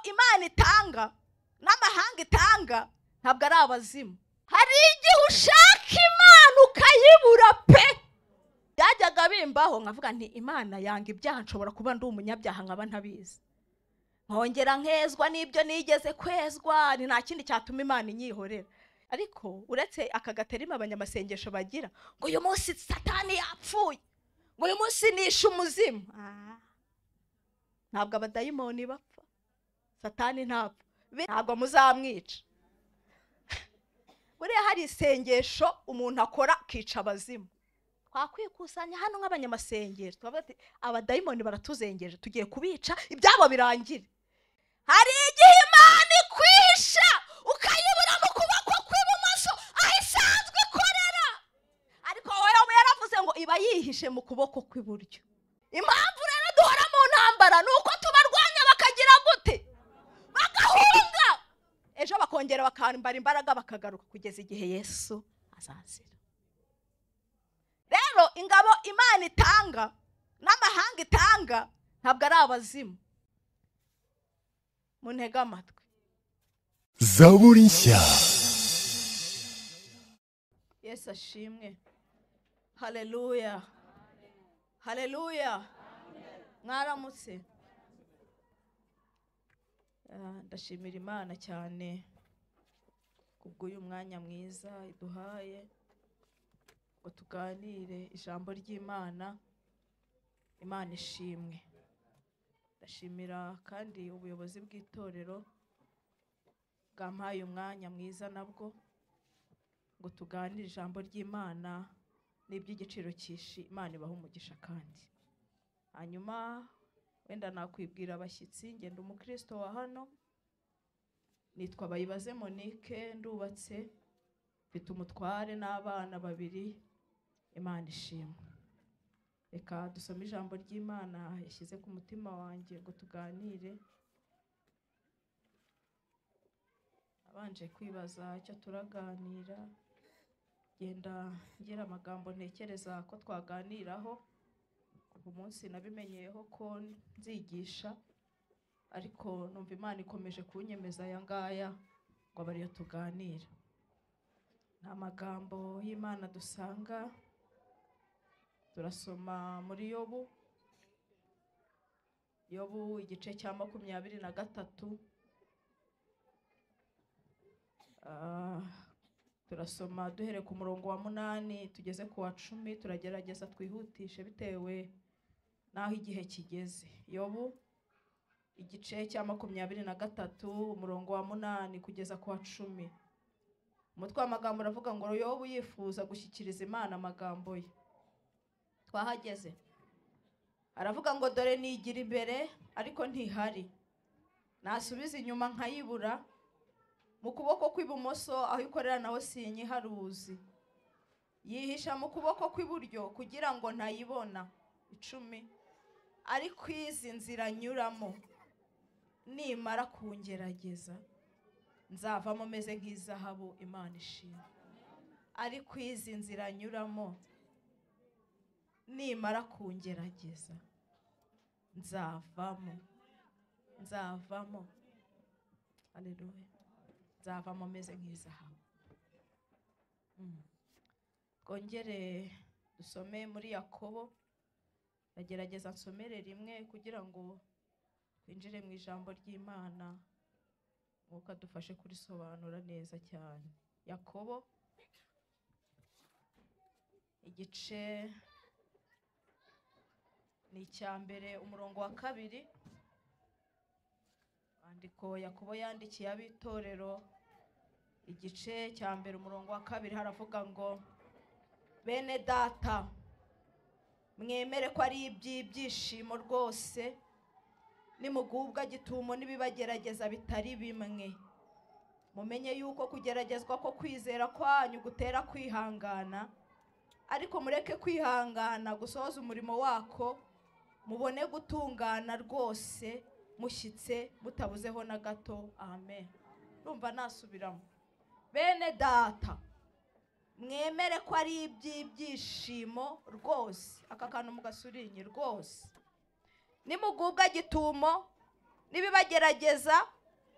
imana itanga n'amahanga itanga ntabwo ari abazimu hari igihe ushaka imana ukayibura pe byajyaga bimbaho nkavuga nti imana yanga ibyaha nshobora kuba ndi umunyabyaha nkaba ntabizi nkongera nkezwa n'ibyo nigeze kwezwa ni nta kindi cyatuma imana inyihorera ariko uretse aka gaterima abanyamasengesho bagira ngo uyu munsi satani yapfuye ngo uyu munsi nishe umuzimu ntabwo abadayimoni bapfa satani ntapfa ntabwo muzamwica buriya hari isengesho umuntu akora akica abazimu twakwikusanya hano nk'abanyamasengesho tukavuga ati abadayimoni baratuzengeje tugiye kubica ibyabo birangire hari igihe imana ikwisha ukayibura mu kuboko kw'ibumoso aho isanzwe ikorera ariko wowe yaravuze ngo iba yihishe mu kuboko kw'iburyo impamvu rero duhora mu ntambara ni uko tubarwanya bakagira gute bagahunga ejo bakongera bakambara imbaraga bakagaruka kugeza igihe yesu azazira rero ingabo imana itanga n'amahanga itanga ntabwo ari abazimu muntege amatwi zaburi nshya yesu ashimwe hareruya hareruya mwaramutse Ah, ndashimira imana cyane kubw'uyu mwanya mwiza iduhaye ngo tuganire ijambo ry'imana imana ishimwe ndashimira kandi ubuyobozi bw'itorero bwampaye umwanya mwiza nabwo ngo tuganire ijambo ry'imana n'iby'igiciro cyishi imana ibaha umugisha kandi hanyuma wenda nakwibwira abashyitsi ngenda umukristo wa hano nitwa bayibaze monique ndubatse mfite umutware n'abana babiri imana ishimwe reka dusome ijambo ry'imana yashyize ku mutima wanjye ngo tuganire abanje kwibaza icyo turaganira genda ngira amagambo ntekereza ko twaganiraho uyu munsi nabimenyeyeho ko nzigisha ariko numva imana ikomeje kunyemeza aya ngaya ngo abe ariyo tuganira ni amagambo y'imana dusanga turasoma muri yobu yobu igice cya makumyabiri na gatatu Ah, turasoma duhereye ku murongo wa munani tugeze ku wa cumi turagerageza twihutishe bitewe n'aho igihe kigeze yobu igice cya makumyabiri na gatatu umurongo wa munani kugeza ku wa cumi umutwe w'amagambo uravuga ngo yobu yifuza gushyikiriza imana amagambo ye twahageze aravuga ngo dore nigira imbere ariko ntihari nasubiza inyuma nkayibura mu kuboko kw'ibumoso aho ikorera naho sinyiharuzi yihisha mu kuboko kw'iburyo kugira ngo ntayibona icumi ariko izi nzira nyuramo nimara kungerageza nzavamo meze nk'izahabu imana ishimwe ariko izi nzira nyuramo nimara kungerageza nzavamo nzavamo aleluya nzavamo meze nk'izahabu Mm. twongere dusome muri yakobo ndagerageza nsomere rimwe kugira ngo twinjire mu ijambo ry'imana mwuka dufashe kurisobanura neza cyane yakobo igice ni icya mbere umurongo wa kabiri andiko yakobo yandikiye ab'itorero igice cya mbere umurongo wa kabiri haravuga ngo bene data mwemere ko ari iby'ibyishimo rwose nimugubwa gitumo n'ibibagerageza bitari bimwe mumenye yuko kugeragezwa ko kwizera kwanyu gutera kwihangana ariko mureke kwihangana gusohoza umurimo wako mubone gutungana rwose mushyitse mutabuzeho na gato amen ndumva nasubiramo bene data mwemere ko ari iby'ibyishimo rwose aka kantu mugasurinye rwose nimugubwa gitumo n'ibibagerageza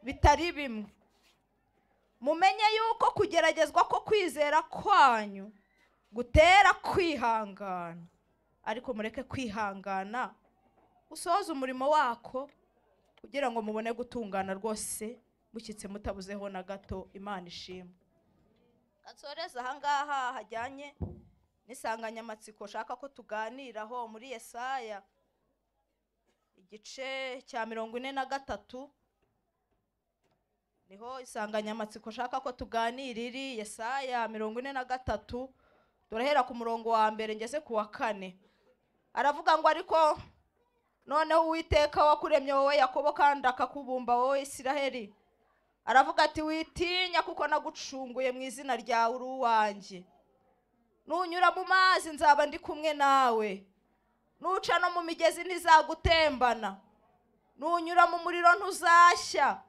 bitari bimwe mumenye yuko kugeragezwa ko kwizera kwanyu gutera kwihangana ariko mureke kwihangana usohoze umurimo wako kugira ngo mubone gutungana rwose mushyitse mutabuzeho na gato imana ishimwe nsoreze ahangaha hajyanye n'insanganyamatsiko nshaka ko tuganiraho muri yesaya igice cya mirongo ine na gatatu niho insanganyamatsiko nshaka ko tuganira iri yesaya mirongo ine na gatatu turahera ku murongo wa mbere ngeze ku wa kane aravuga ngo ariko noneho uwiteka wakuremye wowe yakobo kandi akakubumba wowe isiraheli aravuga ati witinya kuko nagucunguye mu izina ryawe uri uwanjye nunyura mu mazi nzaba ndi kumwe nawe nuca no mu migezi ntizagutembana nunyura mu muriro ntuzashya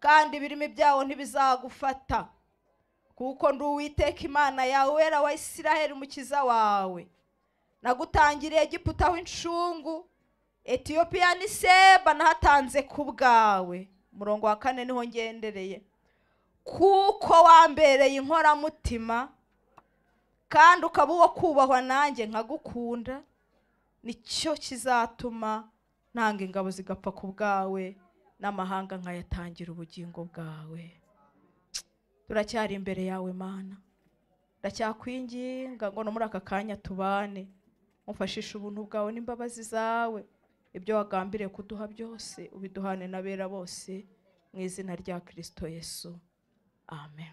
kandi ibirimi byawo ntibizagufata kuko ndi uwiteka imana yawe wera wa isiraheli umukiza wawe nagutangiriye Egiputa aho incungu etiyopiya ni seba nahatanze ku bwawe umurongo wa kane niho ngendereye kuko wambereye inkoramutima kandi ukaba uwo kubahwa nanjye nkagukunda nicyo kizatuma ntanga ingabo zigapfa ku bwawe n'amahanga nkayatangira ubugingo bwawe turacyari imbere yawe mana ndacyakwinginga ngo no muri aka kanya tubane mufashishe ubuntu bwawe n'imbabazi zawe ibyo wagambiriye kuduha byose ubiduhane n'abera bose mu izina rya kirisito yesu amen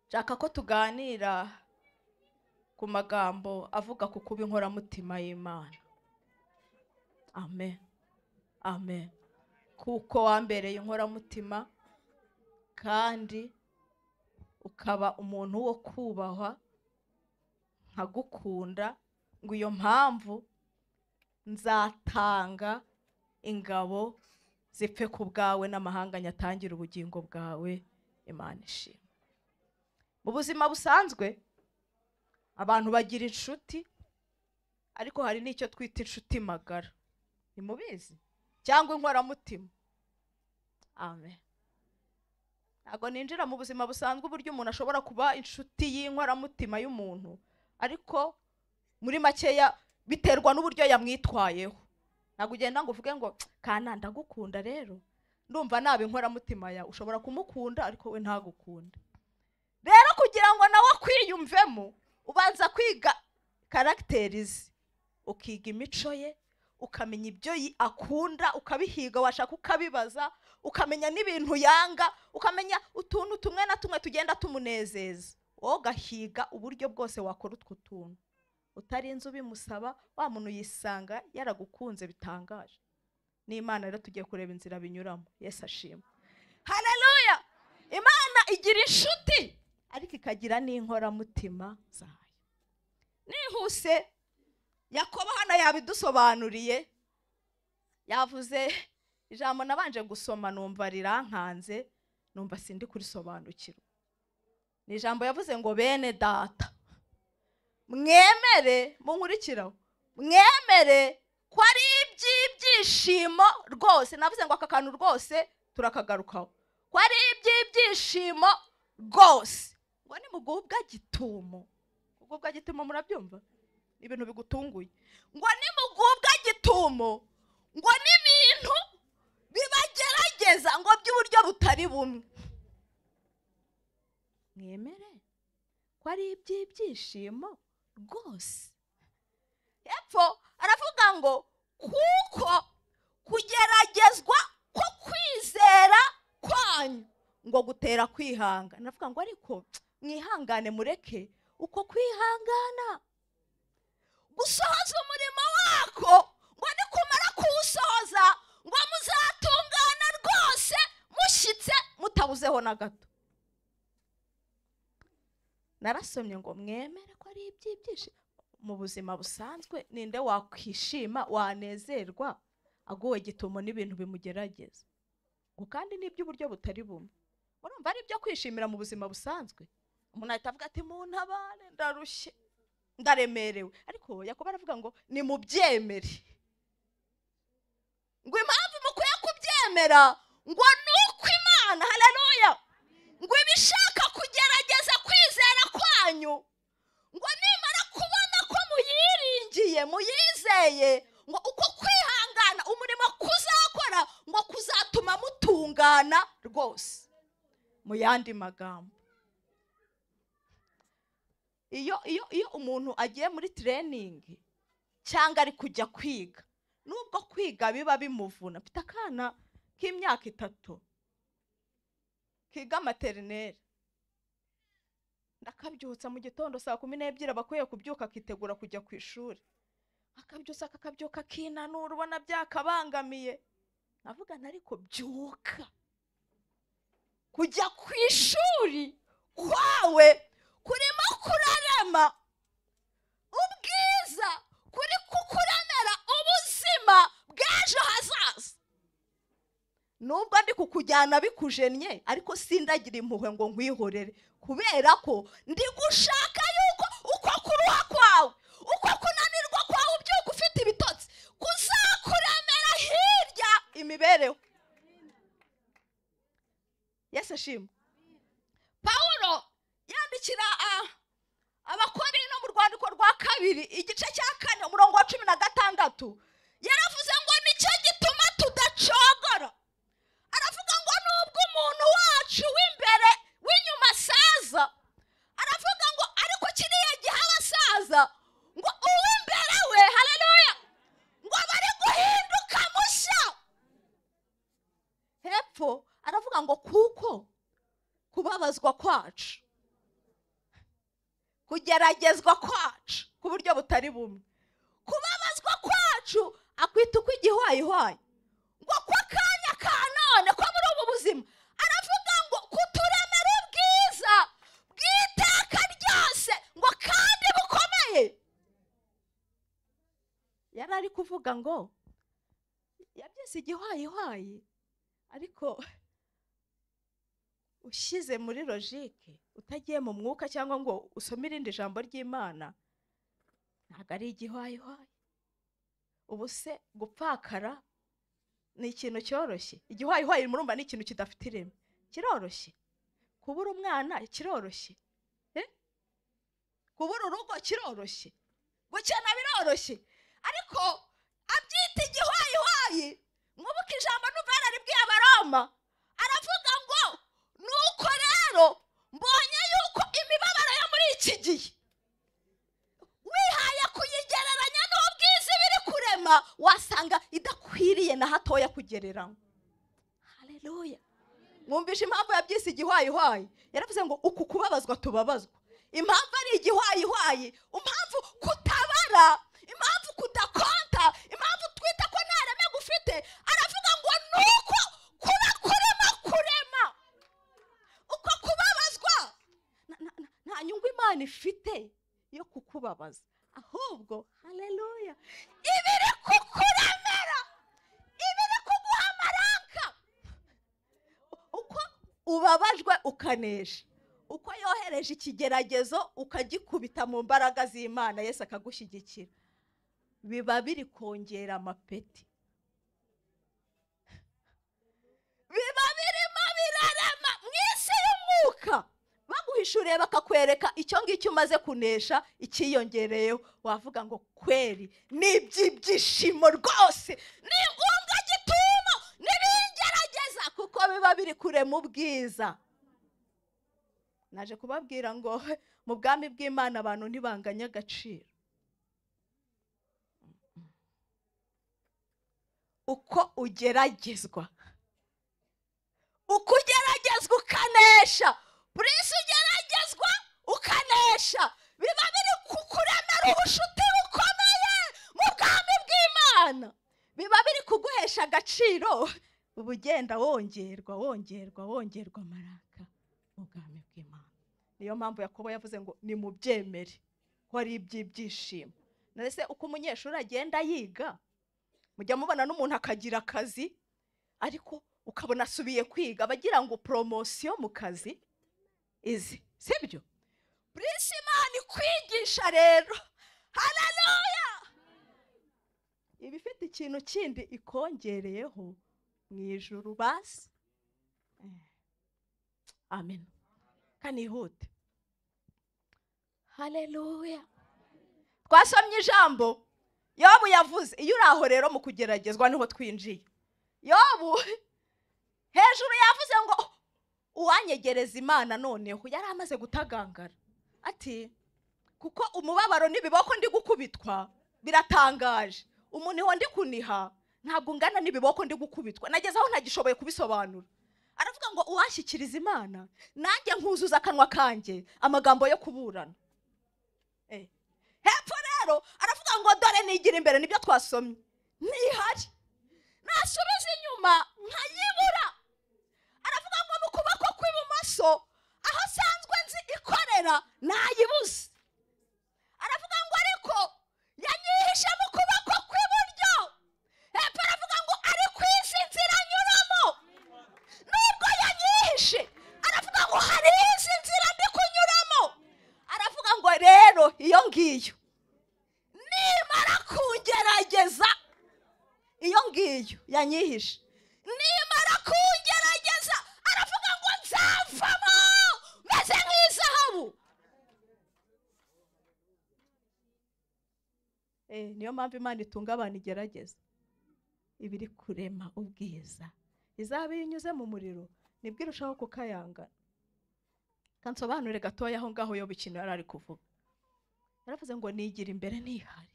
nshaka ko tuganira ku magambo avuga ku kuba inkoramutima y'imana amen amen kuko wambereye inkoramutima kandi ukaba umuntu wo kubahwa nkagukunda ngo iyo mpamvu nzatanga ingabo zipfe ku bwawe n'amahanga nyatangire ubugingo bwawe imana ishimwe mu buzima busanzwe abantu bagira inshuti ariko hari n'icyo twita inshuti magara ntimubizi cyangwa inkoramutima amen ntabwo ninjira mu buzima busanzwe uburyo umuntu ashobora kuba inshuti y'inkoramutima y'umuntu ariko muri makeya biterwa n'uburyo yamwitwayeho ntabwo ugenda ngo uvuge ngo kana ndagukunda rero ndumva naba inkoramutima yawe ushobora kumukunda ariko we ntagukunda rero kugira ngo nawe akwiyumvemo ubanza kwiga karagiteri ze ukiga imico ye ukamenya ibyo yi- akunda ukabihiga washaka ukabibaza ukamenya n'ibintu yanga ukamenya utuntu tumwe na tumwe tugenda tumunezeza wowe ugahiga uburyo bwose wakora utwo tuntu utarinze ubimusaba wa muntu yisanga yaragukunze bitangaje n'imana rero tugiye kureba inzira binyuramo yesu ashima hareruya imana igira inshuti ariko ikagira n'inkoramutima zayo nihuse yakobo hano yabidusobanuriye yavuze ijambo nabanje gusoma numva rirankanze numva sindi kurisobanukirwa ni ijambo yavuze ngo bene data mwemere munkurikiraho mwemere ko ari iby'ibyishimo rwose navuze ngo aka kantu rwose turakagarukaho ko ari iby'ibyishimo rwose ngo ni mugubwa gitumo mugubwa gitumo murabyumva Ni ibintu bigutunguye ngo ni mugubwa gitumo ngo ni ibintu bibagerageza ngo by'uburyo butari bumwe mwemere ko ari iby'ibyishimo rwose hepfo aravuga ngo kuko kugeragezwa ko kwizera kwanyu ngo gutera kwihanga ndavuga ngo ariko mwihangane mureke uko kwihangana gusohoza umurimo wako ngo nikumara kuwusohoza ngo muzatungana rwose mushyitse mutabuzeho na gato narasomye ngo mwemere ko ari iby'ibyishimo mu buzima busanzwe ninde wakwishima wanezerwa aguwe gitumo n'ibintu bimugerageza ngo kandi ni iby'uburyo butari bumwe urumva ari ibyo kwishimira mu buzima busanzwe umuntu ahita avuga ati muntabare ndarushye ndaremerewe ariko yakobo aravuga ngo ni mubyemere ngo impamvu mukwiye kubyemera ngo ni uko muyizeye muyizeye ngo uko kwihangana umurimo kuzakora ngo kuzatuma mutungana rwose mu yandi magambo iyo iyo iyo umuntu agiye muri tireyiningi cyangwa ari kujya kwiga nubwo kwiga biba bimuvuna mfite akana k'imyaka itatu kiga materineri ndakabyutsa mu gitondo saa kumi n'ebyiri aba akwiye kubyuka akitegura kujya ku ishuri akabyutsa akakabyuka akinanura ubona byakabangamiye nkavuga ariko byuka kujya ku ishuri kwawe kurimo kurarema ubwiza kuri kukuramera ubuzima bw'ejo hazaza nubwo ndi kukujyana bikujennye ariko sindagire impuhwe ngo nkwihorere kubera ko ndi gushaka yuko uko kuruha kwawe uko kunanirwa kwawe ubyuka ufite ibitotsi kuzakuramera hirya imibereho yesu ashima pawulo yandikira ah, abakorino mu rwandiko rwa kabiri igice cya kane umurongo wa cumi na gatandatu yaravuze ngo nicyo gituma tudacogora aravuga ngo nubwo umuntu wacu w'imbere w'inyuma asaza aravuga ngo ariko kiriya gihe abasaza ngo uw'imbere we haleluya ngo bari guhinduka mushya hepfo aravuga ngo kuko kubabazwa kwacu kugeragezwa kwacu ku buryo butari bumwe kubabazwa kwacu akwita uko igihwayihwayi ngo ko akanya ka none ko muri ubu buzima aravuga ngo kuturemera ubwiza bw'iteka ryose ngo kandi bukomeye yari ari kuvuga ngo yabyise igihwayihwayi ariko ushyize muri logike utagiye mu mwuka cyangwa ngo usome irindi jambo ry'imana ntabwo ari igihwayihwayi ubu se gupfakara ni ikintu cyoroshye igihwayihwayi murumva ni ikintu kidafite ireme kiroroshye kubura umwana kiroroshye Eh? kubura urugo kiroroshye gukena biroroshye ariko abyita igihwayihwayi mwibuke ijambo numva yararibwiye abaroma aravuga ngo nuko rero mbonye yuko imibabaro yo muri iki gihe wihaye kuyigereranya n'ubwiza iba iri kurema wasanga idakwiriye na hatoya kugereranywa hareruya mwumvise impamvu yabyise igihwayihwayi yaravuze ngo uku kubabazwa tubabazwa impamvu ari igihwayihwayi impamvu kutabara impamvu kudakonta impamvu twita ko nta reme gufite aravuga ngo ni uko kuba kurema kurema uko kubabazwa na- na- na- nta nyungu imana ifite yo kukubabaza ahubwo hareruya ibiri kukuramera ibiri kuguha amaranka uko ubabajwe ukanesha uko yohereje ikigeragezo ukagikubita mu mbaraga z'imana yesu akagushyigikira biba biri kongera amapeti biba birimo birarama mu isi y'umwuka baguhishuriye bakakwereka icyo ngicyo umaze kunesha icyiyongereyeho wavuga ngo kweri ni iby'ibyishimo rwose ni ngombwa gituma nibingerageza kuko biba biri kurema ubwiza naje kubabwira ngo mu bwami bw'imana abantu ntibanganye agaciro uko ugeragezwa uko ugeragezwa ukanesha prince ugeragezwa ukanesha biba biri kukuremera ubucuti bukomeye mu bwami bw'imana biba biri kuguhesha agaciro uba ugenda wongerwa wongerwa wongerwa amaraka mu bwami bw'imana niyo mpamvu yakobo yavuze ngo ni mu byemere ko ari iby'ibyishimo ndetse uko umunyeshuri agenda yiga mujya mubona n'umuntu akagira akazi ariko ukabona asubiye kwiga abagira ngo poromosiyo mu kazi izi sibyo prince imana ikwigisha rero hararuya iba ifite ikintu kindi ikongereyeho mu ijuru basi amen kanihute hararuya twasomye ijambo yobu yavuze iyo uri aho rero mu kugeragezwa niho twinjiye yobu hejuru yavuze ngo uwanyegereza imana noneho yari amaze gutagangara ati kuko umubabaro n'ibiboko ndi gukubitwa biratangaje umuniho ndi kuniha ntabwo ungana n'ibiboko ndi gukubitwa nageze aho ntagishoboye kubisobanura aravuga ngo uwashyikiriza imana nanjye nkuzuza akanwa kanjye amagambo yo kuburana Eh. hepfo rero aravuga ngo dore nigira imbere nibyo twasomye ntihari nasubiza inyuma nkayibura aravuga ngo mu kuboko kw'ibumoso aho asanzwe nzi ikorera nayibuze aravuga ngo ariko yanyihishe mu kuboko kw'iburyo hepfo aravuga ngo ari ku izi nzira nyuramo nubwo yanyihishe aravuga ngo hari izi nzira ndi kunyuramo aravuga ngo rero iyo ngiyo nimara kungerageza iyo ngiyo yanyihishe nimara kungerageza aravuga ngo nzavamo meze nk'izahabu Eh, niyo mpamvu imana itunga abantu igerageza iba iri kurema ubwiza izaba iyo inyuze mu muriro nibwo irushaho kukayangana kansobanure gatoya aho ngaho yo ikintu yari ari kuvuga yaravuze ngo nigira imbere ntihari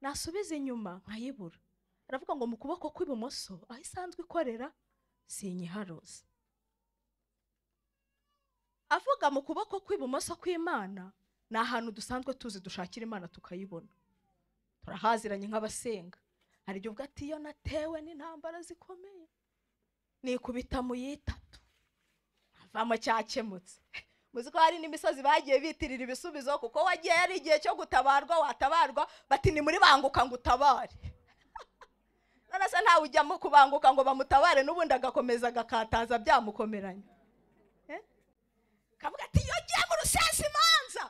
nasubiza inyuma nkayibura aravuga ngo mu kuboko kw'ibumoso aho isanzwe ikorera sinyiharuza avuga mu kuboko kw'ibumoso kw'imana ni ahantu dusanzwe tuzi dushakira imana tukayibona turahaziranye nk'abasenga hari igihe ubwo ati iyo natewe n'intambara zikomeye nikubita mu yitatu navamo cyakemutse muzi ko hari n'imisozi bagiye bitirira ibisubizo kuko wagiye yari igihe cyo gutabarwa watabarwa bati ni muri banguka ngo utabare none se ntawe ujyamo kubanguka ngo bamutabare n'ubundi agakomeza agakataza byamukomeranye Eh? kavuga ati iyo ugiye mu rusesa imanza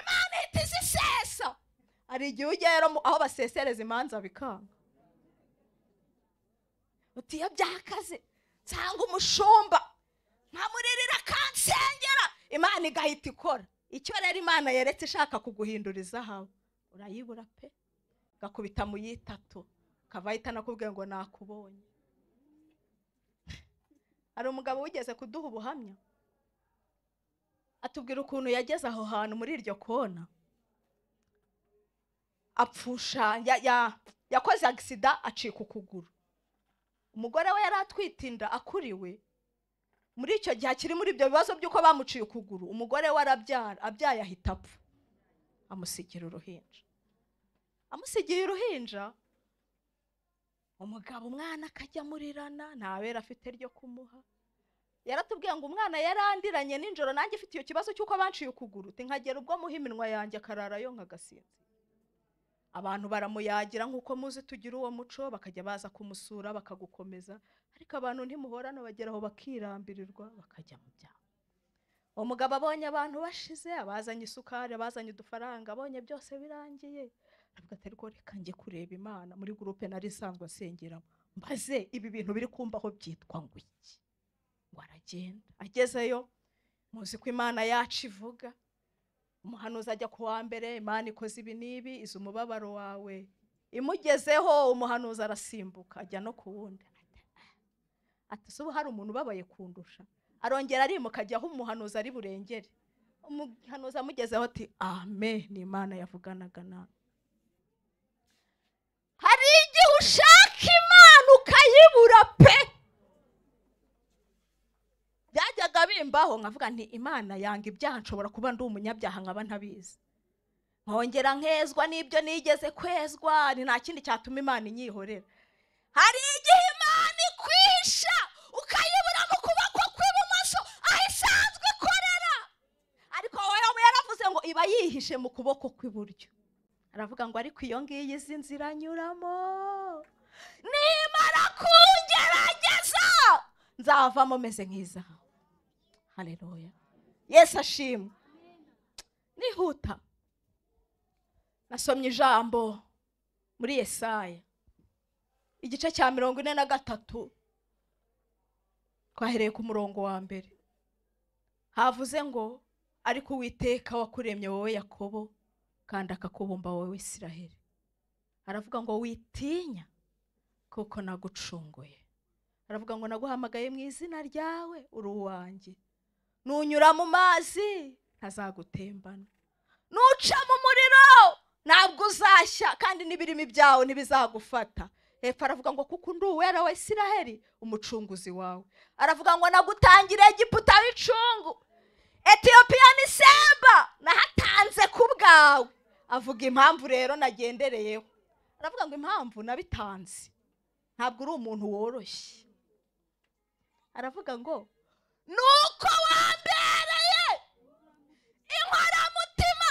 imana ihita izisesa hari igihe ujya rero mu- aho basesereza imanza bikanga uti iyo byakaze nsanga umushumba nkamuririra akansengera imana igahita ikora icyo rero imana yeretse ishaka kuguhindura izahabu urayibura pe gakubita mu yitatu kava ahita anakubwira ngo nakubonye hari umugabo wigeze kuduha ubuhamya atubwira ukuntu yageze aho hantu muri iryo kona apfusha ya- ya- yakoze agisida acika ukuguru umugore we yari atwite inda akuriwe muri icyo gihe akiri muri ibyo bibazo by'uko bamuciye ukuguru umugore we arabyara abyaye ahita apfa amusigira uruhinja amusigiye uruhinja umugabo umwana akajya amurirana ntabera afite ryo kumuha yaratubwiye ngo umwana yarandiranye nijoro nanjye ifite icyo kibazo cy'uko banciye ukuguru uti nkagera ubwo muha iminwa yanjye akarara yo nkagasinzi abantu baramuyagira nk'uko muzi tugira uwo muco bakajya baza kumusura bakagukomeza ariko abantu ntimuhorana bagera aho bakirambirirwa bakajya mu byabo uwo mugabo abonye abantu bashize abazanye isukari abazanye udufaranga abonye byose birangiye aravuga ati ariko reka njye kureba imana muri gurupe nari isanzwe asengeramo mbaze ibi bintu biri kumbaho byitwa ngo iki ngo aragenda agezeyo muzi ko imana yacu ivuga umuhanuzi ajya ku wa mbere imana ikoze ibi n'ibi izi umubabaro wawe imugezeho umuhanuzi arasimbuka ajya no ku wundi ati se ubu hari umuntu ubabaye kundusha arongera arimuka ajya aho umuhanuzi ari burengere umuhanuzi amugezeho ati amen ni imana yavuganaga nawe hari igihe ushaka imana ukayibura pe byajyaga bimbaho nkavuga nti imana yanga ibyaha nshobora kuba ndi umunyabyaha nkaba ntabizi nkongera nkezwa n'ibyo nigeze kwezwa ni nta kindi cyatuma imana inyihorera hari igihe imana ikwisha ukayibura mu kuboko kw'ibumoso aho isanzwe ikorera ariko wowe yaravuze ngo iba yihishe mu kuboko kw'iburyo aravuga ngo ariko iyo ngiyo izi nzira anyuramo nimara kungerageza nzavamo meze nk'izahabu hareruya yesu ashimwe nihuta nasomye ijambo muri yesaya igice cya mirongo ine na gatatu twahereye ku murongo wa mbere havuze ngo ariko uwiteka wakuremye wowe yakobo kandi akakubumba wowe isiraheli aravuga ngo witinya kuko nagucunguye aravuga ngo naguhamagaye mu izina ryawe uri uwanjye nunyura mu mazi ntazagutembana nuca mu muriro ntabwo uzashya kandi n'ibirimi byawe ntibizagufata hepfo aravuga ngo kuko undi uwera wa isiraheli umucunguzi wawe aravuga ngo nagutangira egiputa w'icungu etiyopiya ni semba nahatanze ku bwawe avuga impamvu rero nagendereyeho aravuga ngo impamvu nabitanze ntabwo uri umuntu woroshye aravuga ngo ni uko wambereye inkoramutima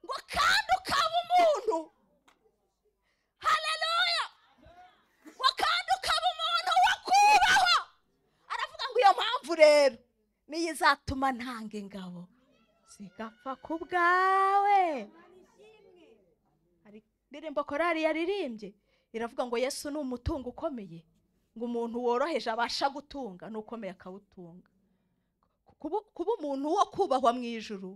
ngo kandi ukaba umuntu hareruya ngo kandi ukaba umuntu wo kubahwa aravuga ngo iyo mpamvu rero niyo izatuma ntanga ingabo zigapfa ku bwawe hari indirimbo korari yaririmbye iravuga ngo yesu ni umutungo ukomeye ngo umuntu woroheje abasha gutunga n'ukomeye akawutunga kuba kuba umuntu wo kubahwa mu ijuru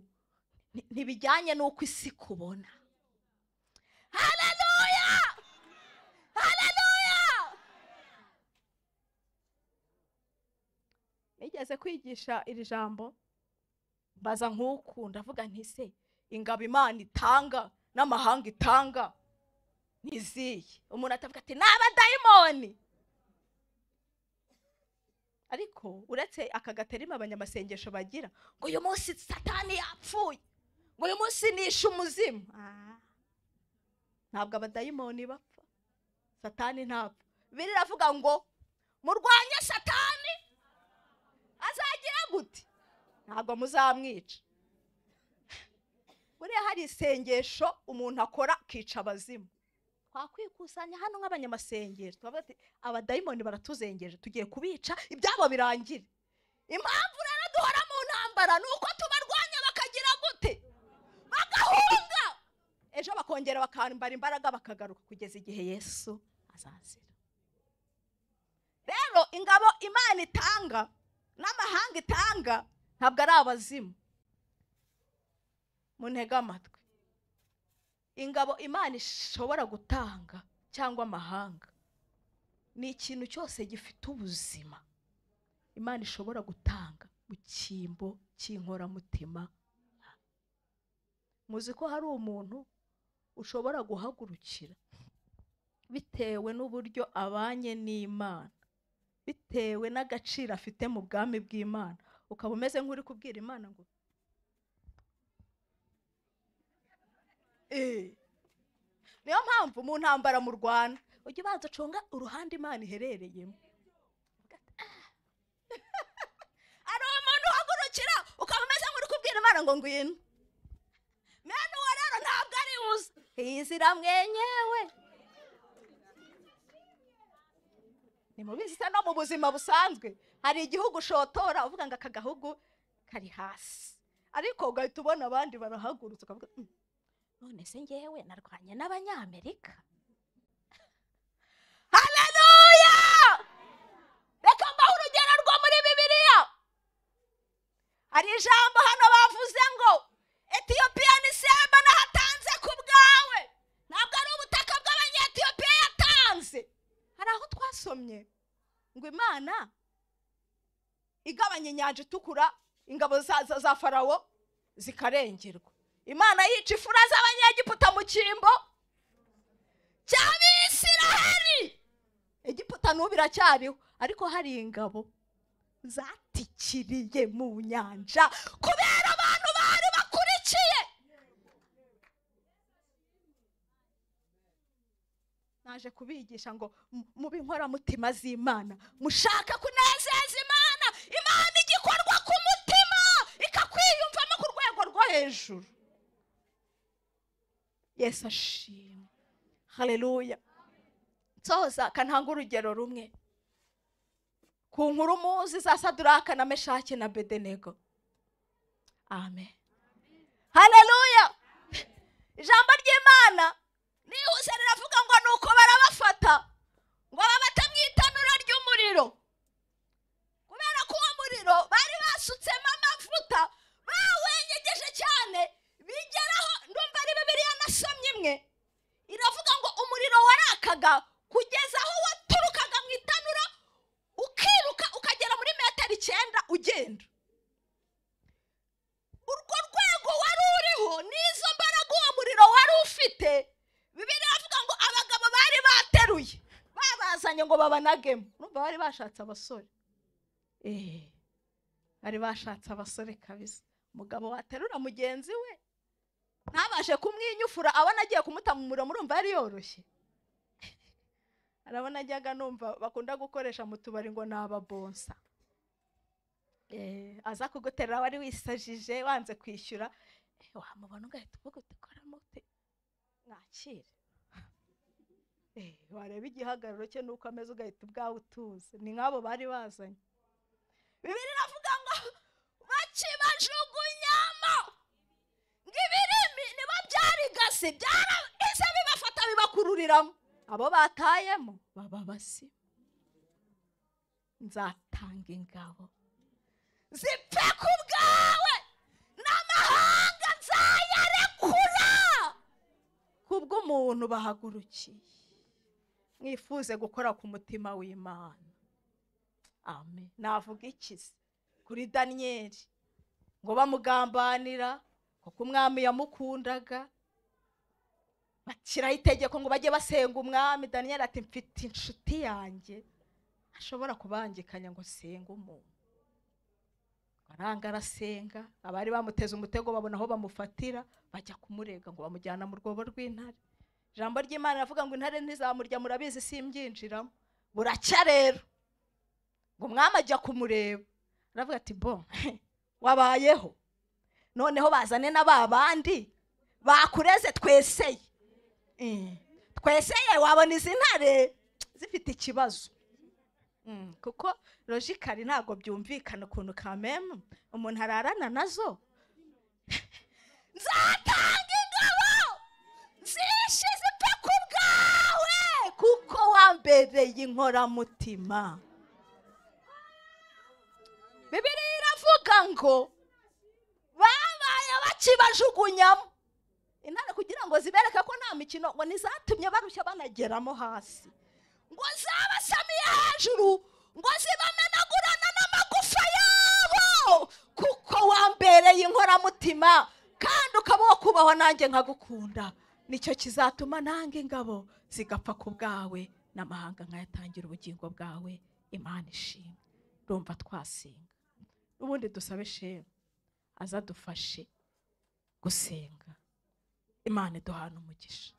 nti- ntibijyanye n'uko isi kubona hareruya hareruya nigeze kwigisha iri jambo mbaza nk'uku ndavuga nti se ingabo imana itanga n'amahanga itanga ni izihe umuntu atavuga ati ni abadayimoni ariko uretse aka gaterima abanyamasengesho bagira ngo uyu munsi satani yapfuye ngo uyu munsi nishe umuzimu Ah. ntabwo abadayimoni bapfa satani ntapfa biri iravuga ngo murwanye satani azagira gute ntabwo muzamwica buriya hari isengesho umuntu akora akica abazimu twakwikusanya hano nk'abanyamasengesho turavuga ati abadayimoni baratuzengeje tugiye kubica ibyabo birangire impamvu rero duhora mu ntambara ni uko tubarwanya bakagira gute bagahunga ejo bakongera bakambara imbaraga bakagaruka kugeza igihe yesu azazira rero ingabo imana itanga n'amahanga itanga ntabwo ari abazimu muntege amatwi ingabo imana ishobora gutanga cyangwa amahanga ni ikintu cyose gifite ubuzima imana ishobora gutanga mu cyimbo cy'inkoramutima muzi ko hari umuntu ushobora guhagurukira bitewe n'uburyo abanye n'imana bitewe n'agaciro afite mu bwami bw'imana ukaba umeze nk'uri kubwira imana ngo Eh. niyo mpamvu mu ntambara mu rwanda ujya ubanza ucunga uruhande imana iherereyemo hari umuntu uhagurukira ukaba umeze nk'uri kubwira imana ngo ngwino mwene uwo rero ntabwo ari uza izira mwenyewe ni mubizi se no mu buzima busanzwe hari igihugu ushotora uvuga ngo aka gahugu kari hasi ariko ugahita ubona abandi barahagurutse ukavuga "Mm, none se ngewe narwanye n'abanyamerika hareruya reka mbahe urugero rwo muri bibiliya hari ijambo hano bavuze ngo etiyopiya ni semba nahatanze ku bwawe ntabwo ari ubutaka bw'abanyetiyopiya yatanze hari aho twasomye ngo imana igabanya inyanja itukura ingabo za- za- za farawo zikarengerwa imana yica ifura z'abanyegiputa mu cyimbo cy'abisiraheli egiputa n'ubu iracyariho ariko hari ingabo zatikiriye mu nyanja kubera abantu bari bakurikiye naje kubigisha ngo mu- mube inkoramutima z'imana mushaka kunezeza imana imana igikorwa ku mutima ikakwiyumvamo ku rwego rwo hejuru yesu ashimwe hareruya nsoza kananga urugero rumwe ku nkuru muzi za saduraka na meshaki na bedenego amen hareruya ijambo ry'imana nihuse riravuga ngo ni uko barabafata ngo babate mu itanura ry'umuriro kubera ko uwo muriro bari basutsemo amavuta bawenyegeje cyane bigeraho ndumva ari bibiriya nasomye imwe iravuga ngo babajyanye ngo babanagemo urumva bari bashatse abasore eee bari bashatse abasore kabisa umugabo waterura mugenzi we ntabashe kumwinyufura abona agiye kumuta mu muriro murumva yari yoroshye arabona ajyaga numva bakunda gukoresha mu tubari ngo ni ababonsa Eh, aza kuguterura wari wisajije wanze kwishyura eh, wamubona ugahita uvuga uti koramo ute mwakire Eh, wareba igihagararo cye nuko ameze ugahita ubwawe utuze ni nk'abo bari bazanye bibiri iravuga ngo bakibajugunyamo ngo ibirimi nibo byarigase byarahise bibafata bibakururiramo abo batayemo baba basi nzatanga ingabo zipfe ku bwawe n'amahanga nzayarekura kubw'umuntu bahagurukiye mwifuze gukora ku mutima w'imana amen navuga ikizi kuri daniyeli ngo bamugambanira kuko umwami yamukundaga bashyiraho itegeko ngo bajye basenga umwami daniyeli ati mfite inshuti yanjye ashobora kubangikanya ngo senge umuntu aranga arasenga abari bamuteze umutego babona aho bamufatira bajya kumurega ngo bamujyana mu rwobo rw'intare ijambo ry'imana riravuga ngo intare ntizamurya murabizi simbyinjiramo buracya rero ngo umwami ajya kumureba aravuga ati bo wabayeho noneho bazane na ba bandi bakureze tweseye Eh, tweseye wabona izi ntare zifite ikibazo Mm, kuko logically ntabwo byumvikana ukuntu kamemu umuntu ararana nazo nzatanga ingabo zishe zipfe ku bwawe kuko wambereye inkoramutima bibiliya iravuga ngo babaye bakibajugunyamo intare kugira ngo zibereke ko nta mikino ngo ntizatumye barushya banageramo hasi ngo zabasamiye hejuru ngo zibamenagurane n'amagufa yabo kuko wambereye inkoramutima kandi ukaba wo kubaho nanjye nkagukunda nicyo kizatuma nanga ingabo zigapfa ku bwawe n'amahanga nkayatangira ubugingo bwawe imana ishimwe rumva twasenga ubundi dusabe shema azadufashe gusenga imana iduhana umugisha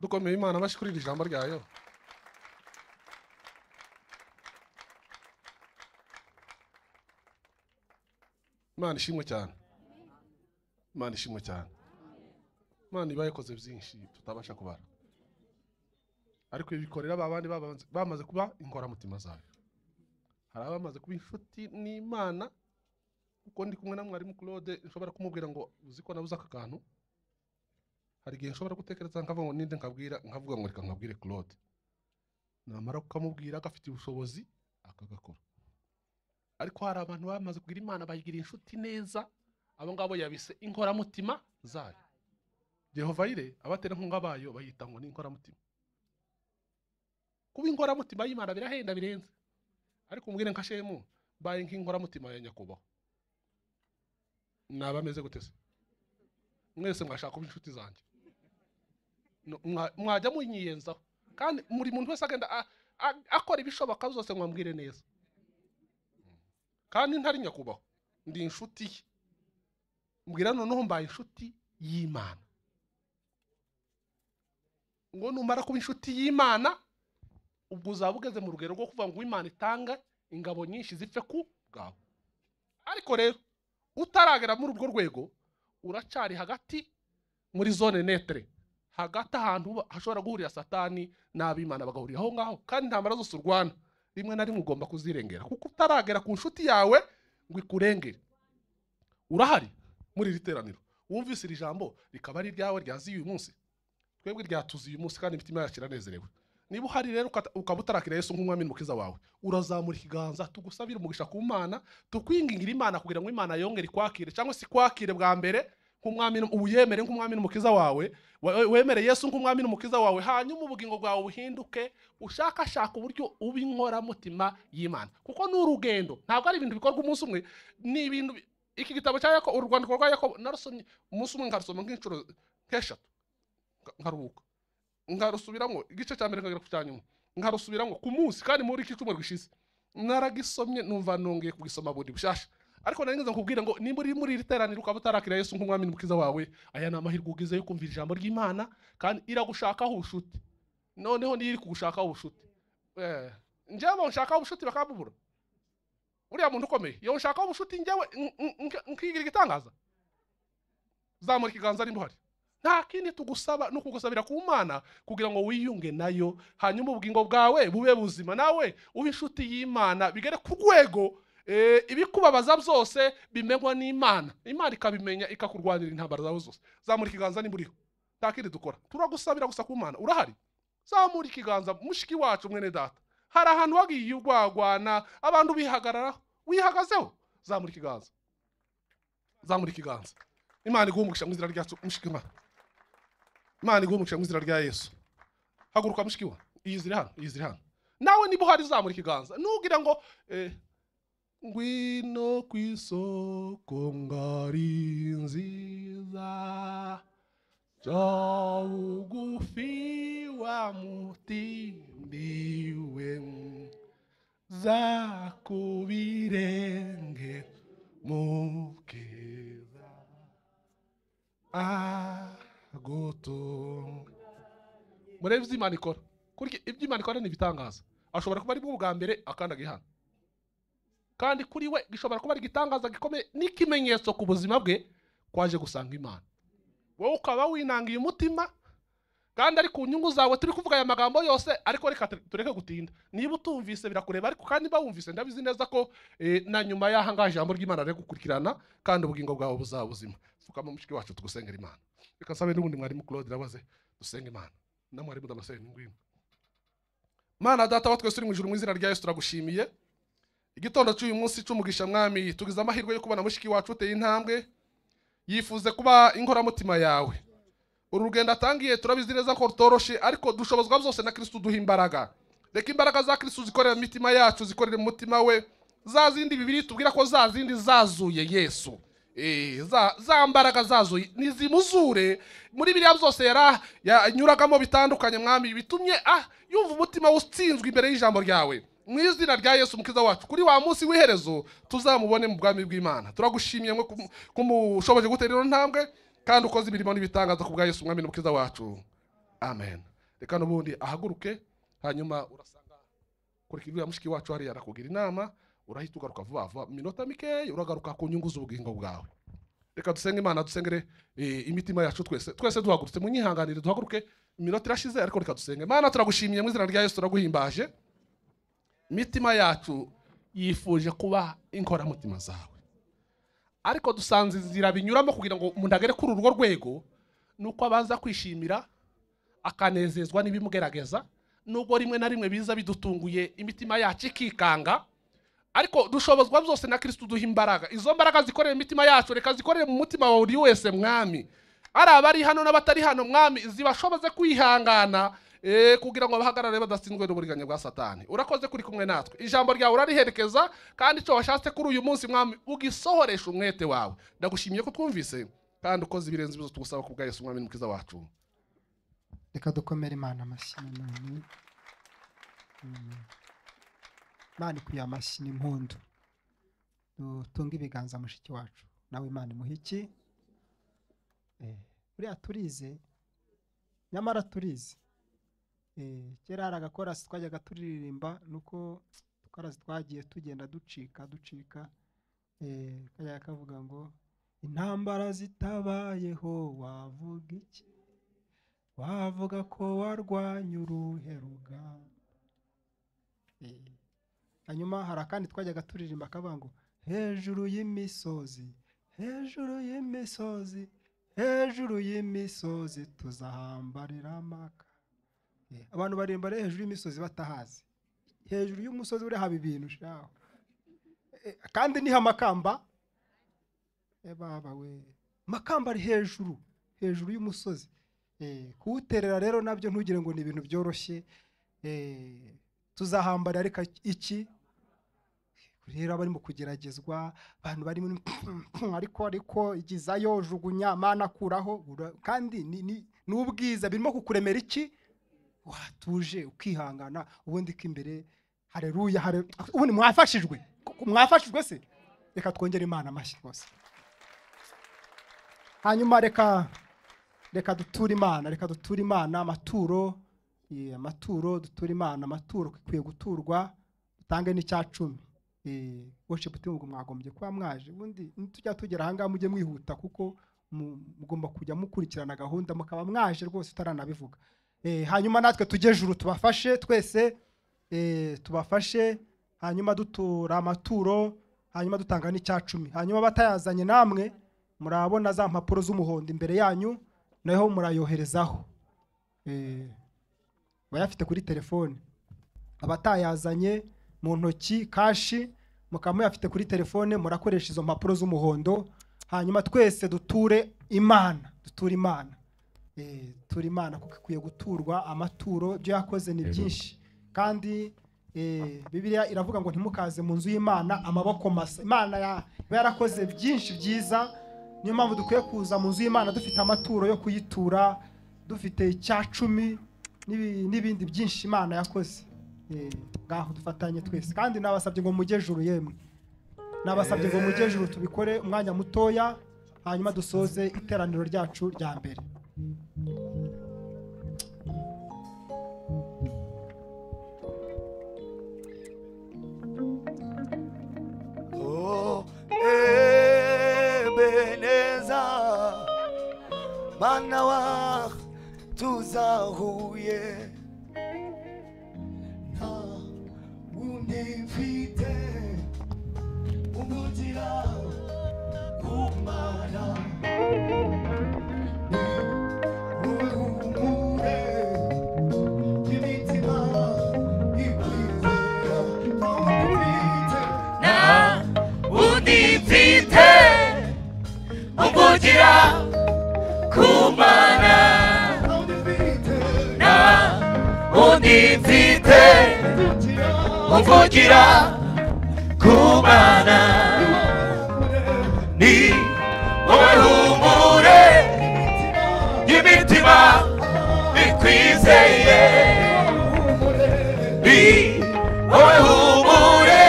dukomeye imana amashyi kuri iri jambo ryayo imana ishimwe cyane imana ishimwe cyane imana iba yakoze byinshi tutabasha kubara ariko ibi bikorera ba bandi babanze- bamaze kuba inkoramutima zayo hari abamaze kuba inshuti n'imana kuko ndi kumwe na mwarimu claude nshobora kumubwira ngo uzi ko nabuze aka kantu hari igihe nshobora gutekereza nkavuga ngo ninde nkabwira nkavuga ngo reka nkabwire claude namara kukamubwira agafite ubushobozi akagakora ariko hari abantu bamaze kugira imana bayigira inshuti neza abo ngabo yabise inkoramutima zayo yehova yire abaterankunga bayo bayita ngo ni inkoramutima kuba inkoramutima y'imana birahenda birenze ariko umbwire nka shemu baye nk'inkoramutima ya nyakubahwa naba ameze gute se mwese mwashaka kuba inshuti zanjye No, mwa- mwajya munyiyenzaho kandi buri muntu wese agenda a- a- akora ibishoboka zose ngo ambwire neza kandi ntari nyakubahwa ndi inshuti ye mbwira noneho mbaye inshuti y'imana ngo numara kuba inshuti y'imana ubwo uzaba ugeze mu rugero rwo kuvuga ngo imana itanga ingabo nyinshi zipfe ku bwawe ariko rero utaragera muri urwo rwego uracari hagati muri zone netere hagati ahantu uba- hashobora guhurira satani n'abimana bagahurira aho ngaho kandi intambara zose urwana rimwe na rimwe ugomba kuzirengera kuko utaragera ku nshuti yawe ngo ikurengere urahari muri iri teraniro wumvise iri jambo rikaba ari iryawe ryaziye uyu munsi twebwe ryatuze uyu munsi kandi imitima yacu iranezerewe niba uhari rero ukata- ukaba utarakira yesu nk'umwami n'umukiza wawe urazamura ikiganza tugusabire umugisha ku mana tukwingingira imana kugira ngo imana yongere ikwakire cyangwa se ikwakire bwa mbere nk'umwami n'um- ubu yemere nk'umwami n'umukiza wawe we- wemere yesu nk'umwami n'umukiza wawe hanyuma ubugingo bwawe buhinduke ushakashaka uburyo uba inkoramutima y'imana kuko ni urugendo ntabwo ari ibintu bikorwa umunsi umwe ni ibintu bi- iki gitabo cya yakobo urwandiko rwa yakobo narusomye umunsi umwe nkarusoma nk'inshuro nk'eshatu nka- nkaruhuka nkarusubiramo igice cya mbere nkagera ku cya nyuma nkarusubiramo ku munsi kandi muri iki cyumweru gishize naragisomye numva nongeye kugisoma bundi bushasha ariko nari ngeze nkubwire ngo nimba uri muri iri teraniro ukaba utarakira yesu nk'umwami n'umukiza wawe aya ni amahirwe ugize yo kumva ijambo ry'imana kandi iragushakaho ubucuti noneho niyo iri kugushakaho ubucuti Eh, njyewe nshakaho ubucuti bakabubura uriya muntu ukomeye iyo nshakaho ubucuti njyewe n- n- nk- nkigira igitangaza zamura ikiganza nimba uhari nta kindi tugusaba ni ukugusabira ku mana kugira ngo wiyunge nayo hanyuma ubugingo bwawe bube buzima nawe ube inshuti y'imana bigere ku rwego eh, ibikubabaza byose bimenywa n'imana imana ikabimenya ikakurwanira intambara zawe zose zamura ikiganza nimba uriho nta kindi dukora turagusabira gusa ku mana urahari zamura ikiganza mushiki wacu mwene data hari ahantu wagiye urwagwana abantu bihagararaho wihagazeho zamura ikiganza zamura ikiganza imana iguhe umugisha mu izina ryacu mushiki imana imana iguhe umugisha mu izina rya yesu haguruka mushiki we iyi ziri hano iyi ziri hano nawe niba uhari zamura ikiganza ntugire ngo eh, ngwino ku isoko ngari nziza Cho ugufi wa mutindiwe zakubirenge mukiza agutunga murebe ibyo imana ikora kurya ibyo imana ikora ni ibitangaza ashobora kuba ari bwo bwa mbere akandagiye hano kandi kuri we gishobora kuba ari igitangaza gikomeye n'ikimenyetso ku buzima bwe kwaje gusanga imana wowe ukaba winangiye umutima kandi ari ku nyungu zawe turi kuvuga aya magambo yose ariko reka tu- tureke gutinda niba utumvise birakureba ariko kandi niba wumvise ndabizi neza ko eh, na nyuma y'aha ngaha ijambo ry'imana riri gukurikirana kandi ubugingo bwawe buzaba buzima pfukama mushiki wacu tugusengera imana reka nsabe n'ubundi mwarimu claude nabaze dusenge imana na mwarimu ndamusenge ngwino mana data wa twese uri mu ijuru mu izina rya yesu turagushimiye igitondo cy'uyu munsi cy'umugisha mwami tugize amahirwe yo kubona mushiki wacu uteye intambwe yifuze kuba inkoramutima yawe uru rugendo atangiye turabizi neza ko rutoroshye ariko dushobozwa byose na kirisitu duha imbaraga reka imbaraga za kirisitu zikorera mu mitima yacu zikorere mu mutima we za zindi bibiri tubwira ko za zindi zazuye yesu Eh, za, za mbaraga zazuye nizimuzure muri biriya byose yara- yanyuragamo bitandukanye mwami bitumye ah, yumva umutima we utsinzwe imbere y'ijambo ryawe mu izina rya yesu umukiza wacu kuri wa munsi w'iherezo tuzamubone mu bwami bw'imana turagushimiye mwe kum- kumushoboje gutera ino ntambwe kandi ukoze imirimo n'ibitangaza ku bwa yesu umwami n'umukiza wacu amen reka n'ubundi ahaguruke hanyuma urasanga kurikira uriya mushiki wacu hariya arakugira inama urahita ugaruka vuba vuba mu minota mikeya uragaruka ku nyungu z'ubugingo bwawe reka dusenge imana dusengere eh, imitima yacu twese twese duhagurutse munyihanganire duhaguruke iminota irashize ariko reka dusenge imana turagushimiye mu izina rya yesu turaguhimbaje imitima yacu yifuje kuba inkoramutima zawe ariko dusanze inzira binyuramo kugira ngo umuntu agere kuri urwo rwego ni uko abanza kwishimira akanezezwa n'ibimugerageza nubwo rimwe na rimwe biza bidutunguye imitima yacu ikikanga ariko dushobozwa byose na kirisitu duha imbaraga izo mbaraga zikorera imitima yacu reka zikorere mu mutima wa buri wese mwami ari abari hano n'abatari hano mwami zibashoboze kwihangana eh, kugira ngo bahagarare badatsinzwe n'uburiganya bwa satani urakoze kuri kumwe natwe ijambo ryawe urariherekeza kandi icyo washatse kuri uyu munsi mwami ugisohoresha umwete wawe ndagushimiye ko twumvise kandi ukoze ibirenze ibizo tugusaba ku bwa yesu umwami n'umukiza wacu reka dukomere imana amashyi nanone Mm. imana ikwiye amashyi n'impundu dutunge ibiganza mushiki wacu nawe imana imuha iki Eh, buriya turize nyamara turize Eh, kera hari agakorasi twajyaga turirimba nuko udukorasi twagiye tugenda ducika ducika Eh, kajyaga kavuga ngo intambara zitabayeho wavuga iki wavuga ko warwanya uruhe rugamba Eh, hanyuma hari akandi twajyaga turirimba akavuga ngo hejuru y'imisozi hejuru y'imisozi hejuru y'imisozi tuzahambarira amaka Eh, abantu barimba rero hejuru y'imisozi batahazi hejuru y'umusozi uri haba ibintu shaho Eh, kandi niho amakamba Eh, baba we amakamba ari hejuru hejuru y'umusozi Eh, kuwuterera rero nabyo ntugire ngo ni ibintu byoroshye Eh, tuzahambara ariko iki rero abari mu kugeragezwa abantu bari muri ariko ariko igizayo jugunya mana akuraho Ura- kandi ni- ni ni ubwiza birimo kukuremera iki watuje ukihangana ubundi ko imbere hareruya hare ubundi mwafashijwe Ko- mwafashijwe se reka twongere imana amashyi rwose hanyuma reka reka duture imana reka duture imana amaturo eh, amaturo duture imana amaturo ikwiye guturwa dutange n'icya cumi worship team ubwo mwagombye kuba mwaje ubundi tujya tugera ahangaha mujye mwihuta kuko mu- mugomba kujya mukurikirana gahunda mukaba mwaje rwose utaranabivuga Eh, hanyuma natwe tujye juru tubafashe twese eh, tubafashe hanyuma dutura amaturo hanyuma dutanga n'icya cumi hanyuma batayazanye namwe murabona za mpapuro z'umuhondo imbere yanyu naho murayoherezaho Eh, bayafite kuri telefone abatayazanye mu ntoki kashi mukaba muyafite kuri telefone murakoresha izo mpapuro z'umuhondo hanyuma twese duture imana duture imana Eh, tura imana kuko ikwiye guturwa amaturo ibyo yakoze ni byinshi kandi eh, bibiliya iravuga ngo ntimukaze mu nzu y'imana amaboko masa imana ya- iba yarakoze byinshi byiza niyo mpamvu dukwiye kuza mu nzu y'imana dufite amaturo yo kuyitura dufite icya cumi n'ibi- n'ibindi byinshi imana yakoze Eh, ngaho dufatanye twese kandi nabasabye ngo mujye juru yemwe nabasabye ngo mujye juru tubikore umwanya mutoya hanyuma dusoze iteraniro ryacu rya mbere Oh, Ebeneza, mana wa tuzahuye nta wundi mfite umugira kumara uhumure imitima ikwizera umfite na undi mfite uvugira kumana na undi mfite uvugira kumana ni wowe humure y'imitima ikwizeye ni wowe humure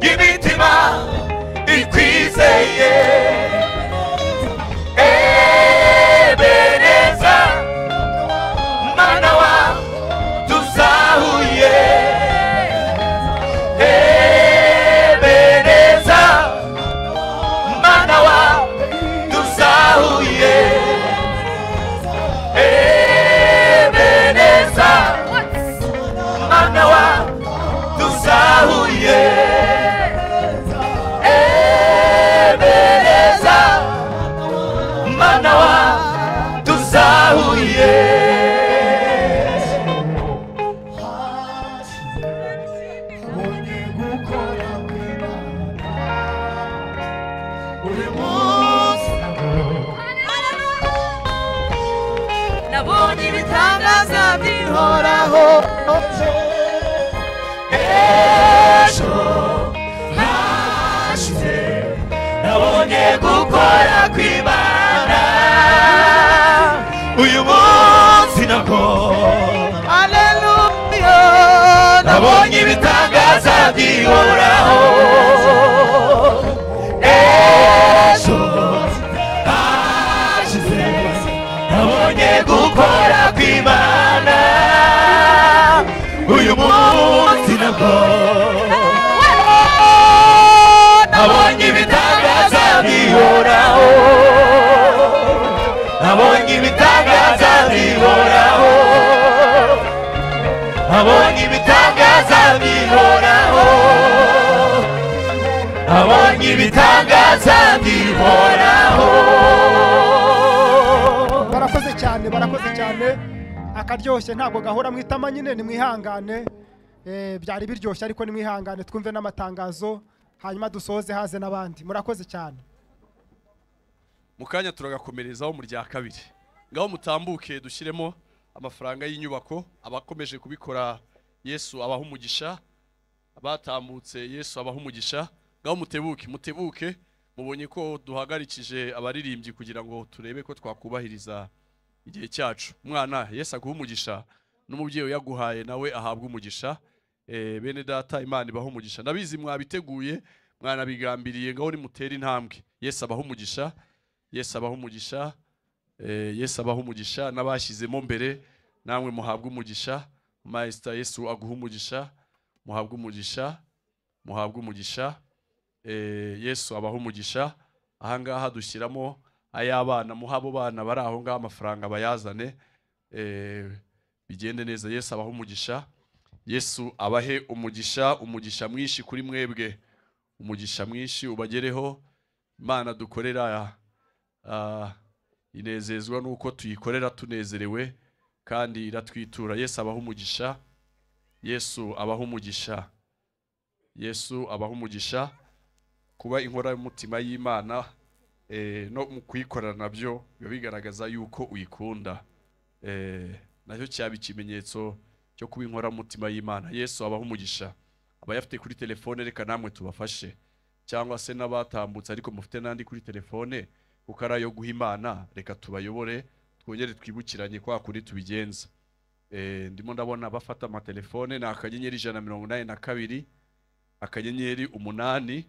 y'imitima ikwizeye ebeneza mana wa tuzahuye ebeneza mana wa tuzahuye ebeneza mana wa tuzahuye ebeneza mana wa tuzahuye abonye gukora kw'imana buri munsi nabonye ibitangaza bihoraho ejo hashize nabonye gukora kw'imana uyu munsi nabwo aleluya nabonye ibitangaza bihoraho ejo hashize nabonye gukora kw'imana uyu munsi nabwo nabonye ibitangaza bihoraho nabonye ibitangaza bihoraho nabonye ibitangaza bihoraho nabonye ibitangaza bihoraho barakoze cyane barakoze cyane akaryoshye ntabwo gahora mwitama nyine ni mwihangane Eh, byari biryoshye ariko ni mwihangane twumve n'amatangazo hanyuma dusoze haze n'abandi murakoze cyane mu kanya turagakomerezaho mu rya kabiri ngaho mutambuke dushyiremo amafaranga y'inyubako abakomeje kubikora yesu abaha umugisha abatambutse yesu abaha umugisha ngaho mutebuke mutebuke mubonye ko duhagarikije abaririmbyi kugira ngo turebe ko twakubahiriza igihe cyacu umwana yesu aguha umugisha n'umubyeyi uyaguhaye nawe ahabwa umugisha Eh, bene data imana ibaha umugisha ndabizi mwabiteguye mwanabigambiriye ngaho nimutera intambwe yesu abaha umugisha yesu abaha umugisha Eh, yesu abaha umugisha n'abashyizemo mbere namwe muhabwe umugisha mayisita yesu aguha umugisha muhabwe umugisha muhabwe umugisha Eh, yesu abaha umugisha ahangaha dushyiramo ay'abana muha abo bana bari aho ngaho amafaranga bayazane Eh, bigende neza yesu abaha umugisha yesu abahe umugisha umugisha mwinshi kuri mwebwe umugisha mwinshi ubagereho imana dukorera ah, inezezwa nuko tuyikorera tunezerewe kandi iratwitura yesu abaha umugisha yesu abaha umugisha yesu abaha umugisha kuba inkora y'umutima y'imana eh, no mu kuyikorana nabyo biba bigaragaza yuko uyikunda Eh, nacyo cyaba ikimenyetso cyo kuba inkoramutima y'imana yesu abaho umugisha abayafite kuri telefone reka namwe tubafashe cyangwa se n'abatambutse ariko mufite n'andi kuri telefone kuko ari ayo guha imana reka tubayobore twongere twibukiranye kwa kundi tubigenza Eh, ndimo ndabona bafata amatelefone ni akanyenyeri ijana na mirongo inani na kabiri akanyenyeri umunani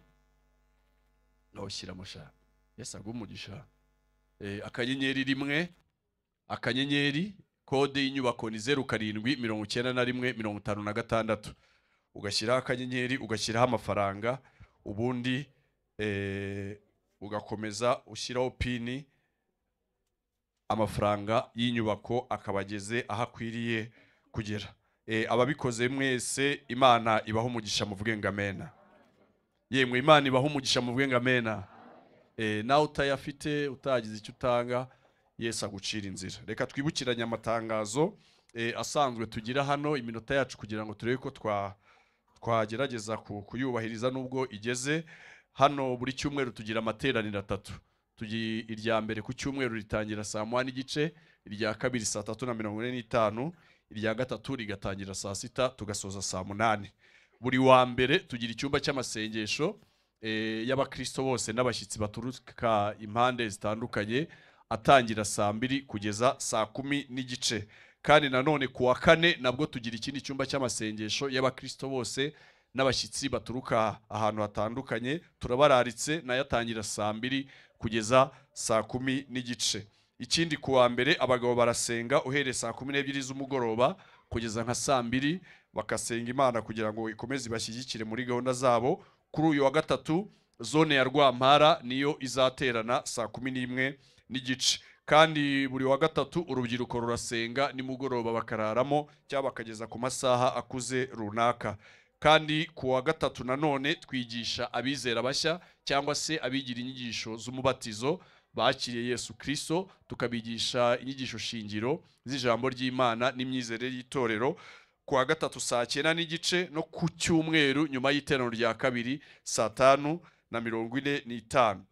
nawushyira amasha yesu aguha umugisha Eh, akanyenyeri rimwe akanyenyeri kode y'inyubako ni zeru karindwi mirongo icyenda na rimwe mirongo itanu na gatandatu ugashyiraho akanyenyeri ugashyiraho amafaranga ubundi eh, ugakomeza ushyiraho pini amafaranga y'inyubako akaba ageze aho akwiriye kugera Eh, ababikoze mwese imana ibaho umugisha muvuge ngo amena yemwe imana ibaho umugisha muvuge ngo amena Eh, nawe utayafite utagize icyo utanga yesu agucira inzira reka twibukiranye amatangazo eh, asanzwe tugira hano iminota yacu kugira ngo turebe ko twa twagerageza ku- kuyubahiriza nubwo igeze hano buri cyumweru tugira amateraniro atatu tugi irya mbere ku cyumweru ritangira saa moya n'igice irya kabiri saa tatu na mirongo ine n'itanu irya gatatu rigatangira saa sita tugasoza saa munani buri wa mbere tugira icyumba cy'amasengesho eh, y'abakristo bose n'abashyitsi baturuka impande zitandukanye atangira saa mbiri kugeza saa kumi n'igice kandi nanone ku wa kane nabwo tugira ikindi cyumba cy'amasengesho y'abakristo bose n'abashyitsi baturuka ahantu hatandukanye turabararitse nayo atangira saa mbiri kugeza saa kumi n'igice ikindi ku wa mbere abagabo barasenga uhereye saa kumi n'ebyiri z'umugoroba kugeza nka saa mbiri bakasenga imana kugira ngo ikomeze ibashyigikire muri gahunda zabo kuri uyu wa gatatu zone ya rwampara niyo izaterana saa kumi n'imwe n'igice kandi buri wa gatatu urubyiruko rurasenga nimugoroba bakararamo cyangwa bakageza ku masaha akuze runaka kandi ku wa gatatu nanone twigisha abizera bashya cyangwa se abigira inyigisho z'umubatizo bakiriye yesu kirisito tukabigisha inyigisho shingiro z'ijambo ry'imana n'imyizerere y'itorero ku wa gatatu saa cyenda n'igice no ku cyumweru nyuma y'iteraniro rya kabiri saa tanu na mirongo ine n'itanu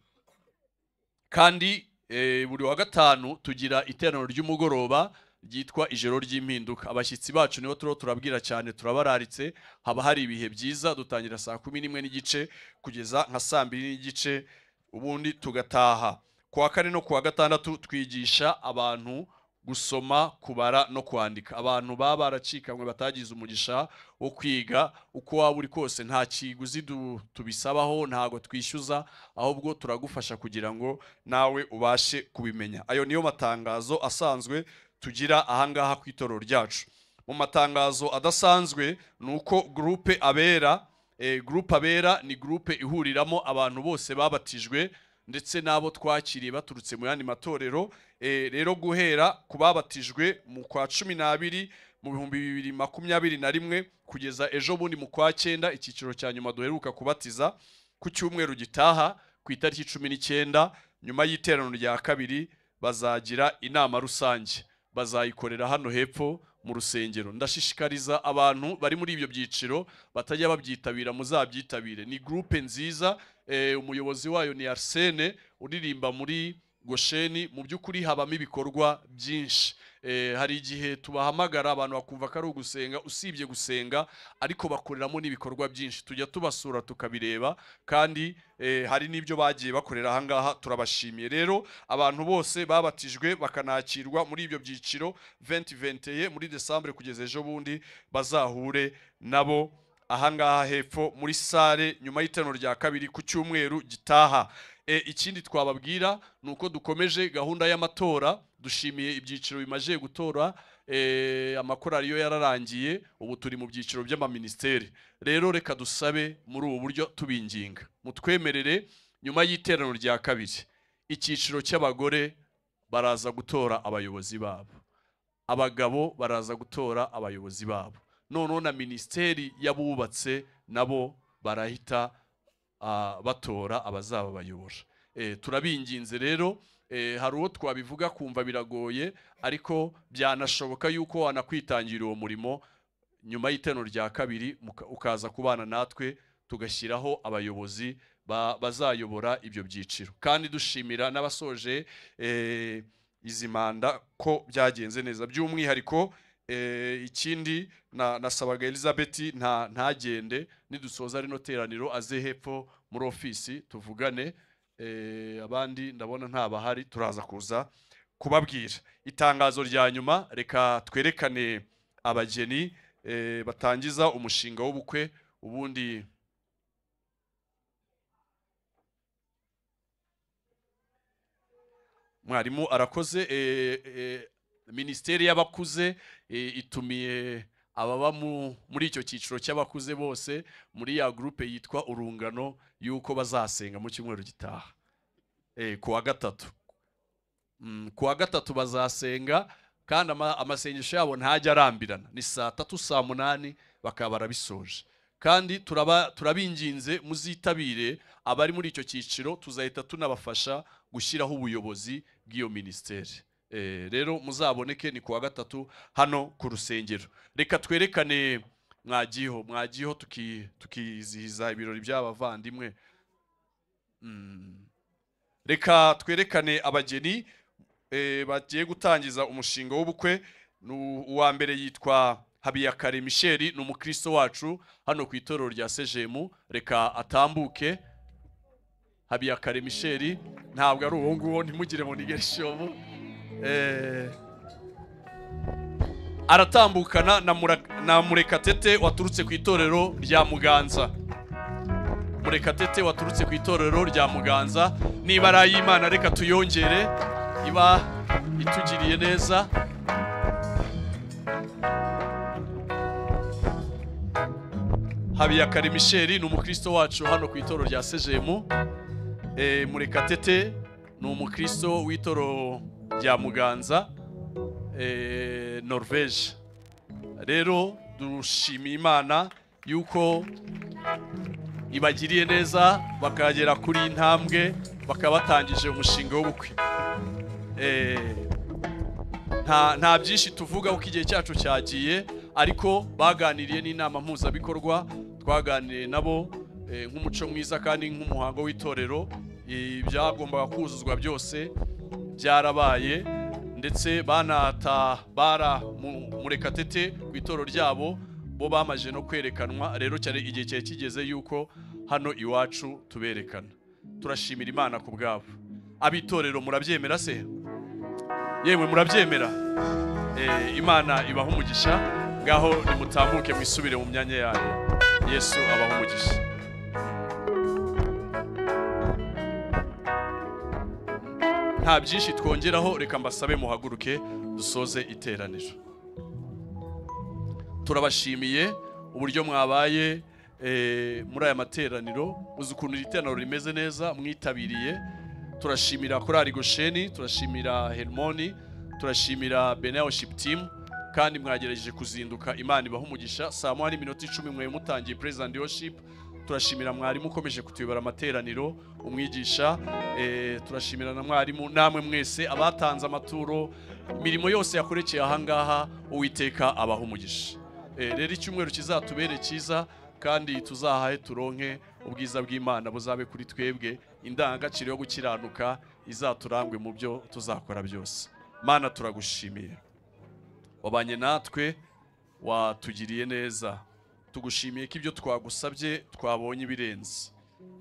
kandi eh, buri wa gatanu tugira iteraniro ry'umugoroba ryitwa ijoro ry'impinduka abashyitsi bacu nibo turiho turabwira cyane turabararitse haba hari ibihe byiza dutangira saa kumi n'imwe n'igice kugeza nka saa mbiri n'igice ubundi tugataha ku wa kane no ku wa gatandatu twigisha abantu gusoma kubara no kwandika abantu baba baracikanywe batagize umugisha wo kwiga uko waba uri kose nta kiguzi du- tubisabaho ntago twishyuza ahubwo turagufasha kugira ngo nawe ubashe kubimenya ayo niyo matangazo asanzwe tugira ahangaha ku itorero ryacu mu matangazo adasanzwe ni uko gurupe abera eh, gurupe abera ni gurupe ihuriramo abantu bose babatijwe ndetse n'abo twakiriye baturutse mu yandi matorero Eh, rero guhera ku babatijwe mu kwa cumi n'abiri mu bihumbi bibiri makumyabiri na rimwe kugeza ejo bundi mu kwa cyenda icyiciro cya nyuma duheruka kubatiza ku cyumweru gitaha ku itariki cumi n'icyenda nyuma y'iteraniro rya kabiri bazagira inama rusange bazayikorera hano hepfo mu rusengero ndashishikariza abantu bari muri ibyo byiciro batajya babyitabira muzabyitabire ni gurupe nziza eh, umuyobozi wayo ni arsene uririmba muri gosheni mu by'ukuri habamo ibikorwa byinshi Eh, hari igihe tubahamagara abantu bakumva ko ari ugusenga usibye gusenga ariko bakoreramo n'ibikorwa byinshi tujya tubasura tukabireba kandi eh, hari n'ibyo bagiye bakorera ahangaha turabashimiye rero abantu bose babatijwe bakanakirwa muri ibyo byiciro 2021 muri desambure kugeza ejo bundi bazahure nabo ahangaha hepfo muri sale nyuma y'iterano rya kabiri ku cyumweru gitaha e, ikindi twababwira ni uko dukomeje gahunda y'amatora dushimiye ibyiciro bimaze gutora e, amakorari yo yararangiye ubu turi mu byiciro by'amaminisiteri rero reka dusabe muri ubu buryo tubinginga mutwemerere nyuma y'iterano rya kabiri icyiciro cy'abagore baraza gutora abayobozi babo abagabo baraza gutora abayobozi babo noneho na minisiteri y'abubatse nabo barahita ah, batora abazababayobora Eh, turabinginze rero eh, hari uwo twabivuga kumva biragoye ariko byanashoboka yuko wanakwitangira uwo murimo nyuma y'iteno rya kabiri muka- ukaza kubana natwe tugashyiraho abayobozi ba- bazayobora ibyo byiciro kandi dushimira n'abasoje eh, izi manda ko byagenze neza by'umwihariko eh, ikindi na- nasabaga elizabeth nta- ntagende nidusoza rino teraniro aze hepfo muri ofisi tuvugane eh, abandi ndabona nta bahari turaza kuza kubabwira itangazo rya nyuma reka twerekane abageni eh, batangiza umushinga w'ubukwe ubundi mwarimu arakoze eh, eh, minisiteri y'abakuze eh, itumiye ababa mu- muri icyo cyiciro cy'abakuze bose muri ya gurupe yitwa urungano y'uko bazasenga mu cyumweru gitaha Eh, ku wa gatatu Mm, ku wa gatatu bazasenga kandi ama- amasengesho yabo ntajya arambirana ni saa tatu saa munani bakaba barabisoje kandi turaba turabinginze muzitabire abari muri icyo cyiciro tuzahita tunabafasha gushyiraho ubuyobozi bw'iyo minisiteri Eh, rero muzaboneke ni ku wa gatatu hano ku rusengero reka twerekane mwagiyeho mwagiyeho tuki- tukizihiza ibirori by'abavandimwe Mm. reka twerekane abageni eh, bagiye gutangiza umushinga w'ubukwe Ni u- uwa mbere yitwa habiyakare michel ni umukristo wacu hano ku itorero rya sejemu reka atambuke habiyakare michel ntabwo ari uwo nguwo ntimugire ngo nigere shobu Eh, aratambukana na Mura- na murekatete waturutse ku itorero rya muganza murekatete waturutse ku itorero rya muganza niba ari ay'imana reka tuyongere iba itugiriye neza habiyakare misheri ni umukristo wacu hano ku itorero rya sejemu e, murekatete ni umukristo w'itoro rya muganza e, norvege rero dushimiye imana yuko ibagiriye neza bakagera kuri iyi ntambwe bakaba batangije umushinga w'ubukwe Eh, nta nta byinshi tuvuga kuko igihe cyacu cyagiye ariko baganiriye n'inama mpuzabikorwa twaganiriye nabo eh, nk'umuco mwiza kandi nk'umuhango w'itorero ibyagombaga kuzuzwa byose byarabaye ndetse banata bara mu- murekatete ku itoro ryabo bo bamaze no kwerekanwa rero cyane igihe cyari kigeze yuko hano iwacu tuberekana turashimira imana ku bwabo abitorero murabyemera se yewe murabyemera Eh, imana ibaha umugisha ngaho nimutamuke mwisubire mu myanya yayo yesu abaha umugisha nta byinshi twongeraho reka mbasabe muhaguruke dusoze iteraniro turabashimiye uburyo mwabaye eh, muri aya materaniro uzi ukuntu iri teraniro rimeze neza mwitabiriye turashimira korari gosheni turashimira hermoni turashimira bene worship team kandi mwagerageje kuzinduka imana ibaha umugisha saa moya n'iminota icumi mwe mutangiye praise and worship turashimira mwarimu ukomeje kutuyobora amateraniro umwigisha eh, turashimira na mwarimu namwe mwese abatanze amaturo imirimo yose yakorekeye ahangaha uwiteka abaha umugisha Eh, rero icyumweru kizatubere cyiza kandi tuzahahe turonke ubwiza bw'imana buzabe kuri twebwe indangagaciro yo gukiranuka izaturangwe mu byo tuzakora byose mana turagushimiye wabanye natwe watugiriye neza tugushimiye ko ibyo twagusabye twabonye ibirenze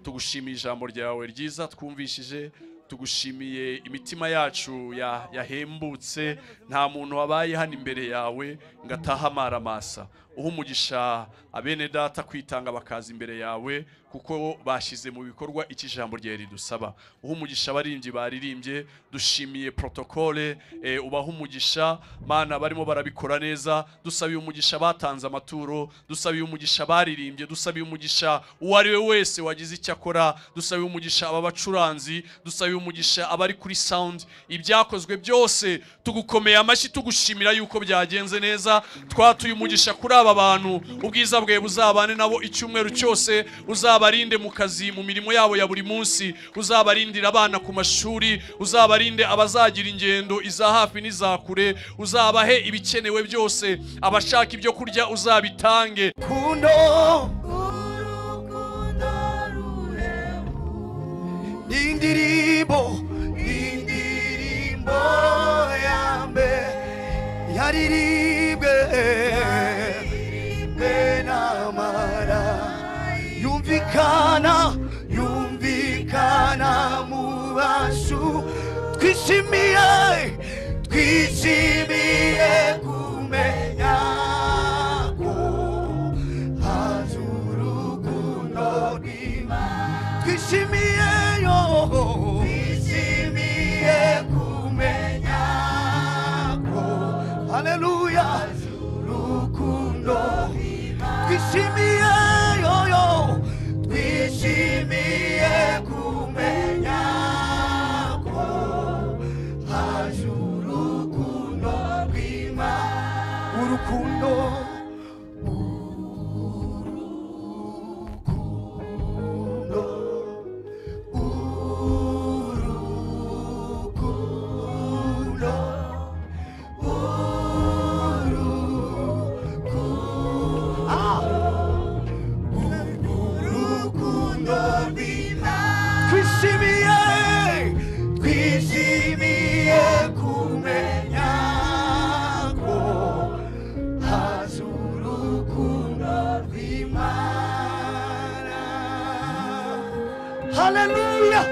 tugushimiye ijambo ryawe ryiza twumvishije tugushimiye imitima yacu ya- yahembutse nta muntu wabaye hano imbere yawe ngo atahe amaramasa uha umugisha abene data kwitanga bakaza imbere yawe kuko bashyize mu bikorwa iki jambo ryari ridusaba uha umugisha abaririmbyi baririmbye dushimiye protokole eh, ubaha umugisha mana barimo barabikora neza dusabiye umugisha batanze amaturo dusabiye umugisha baririmbye dusabiye umugisha uwo ari we wese wagize icyo akora dusabiye umugisha aba bacuranzi dusabiye umugisha abari kuri sound ibyakozwe byose tugukomeye amashyi tugushimira yuko byagenze neza twatuye umugisha kuri aba bantu ubwiza bwawe buzabane nabo icyumweru cyose uzabarinde mu kazi mu mirimo yabo ya buri munsi uzabarindira abana ku mashuri uzabarinde abazagira ingendo iza hafi n'iza kure uzabahe ibikenewe byose abashaka ibyo kurya uzabitange rukundo urukundo rurerure indirimbo indirimbo ya mbere yaririmbwe yaririmbwe n'amara yumvikana yumvikana mu bantu twishimiye twishimiye kumenya ko Hallelujah. Urukundo Twishimiye, twishimiye kumenya ko haje urukundo rw'Imana. Hallelujah!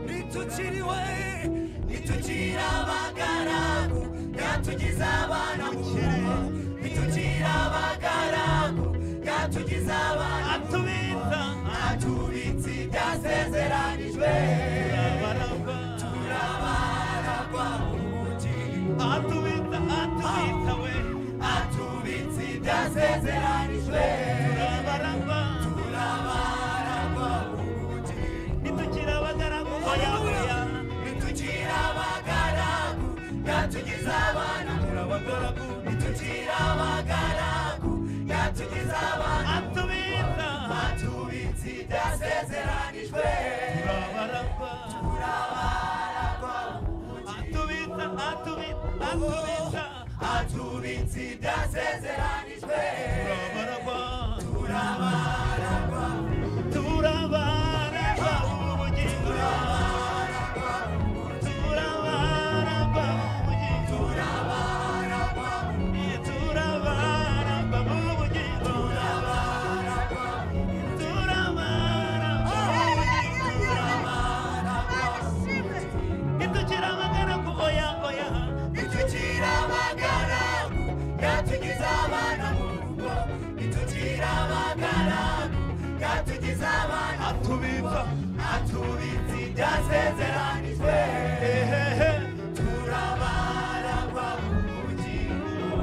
ntitwakiriwe ntitugira abagaragu yatugize abana gukira ntitugira abagaragu yatugize abana atubita atubitse ibyasezeranijwe turabaragwa turabaragwa umugi atubita atubita we atubitse ibyasezeranijwe turabaragwa turabaragwa umugi nitugira abagaragu oya nitugira abagaragu yatugize abana muri abagaragu nitugira abagaragu yatugize abana atubita atubitse ibyasezeranijwe turabaragwa turabaragwa atubita atubita atubita atubitse ibyasezeranijwe turabaragwa turabaragwa turabaragwa umugi turabaragwa turabaragwa umugi turabaragwa umugi turabaragwa umugi turabaragwa turabaragwa umugi turabaragwa ntitukira amagaragu oya oya ntitukira amagaragu yatugize abana mu rugo ntitukira amagaragu yatugize abana atubita atubitse ibyasezeranijwe turabaragwa mu bugingo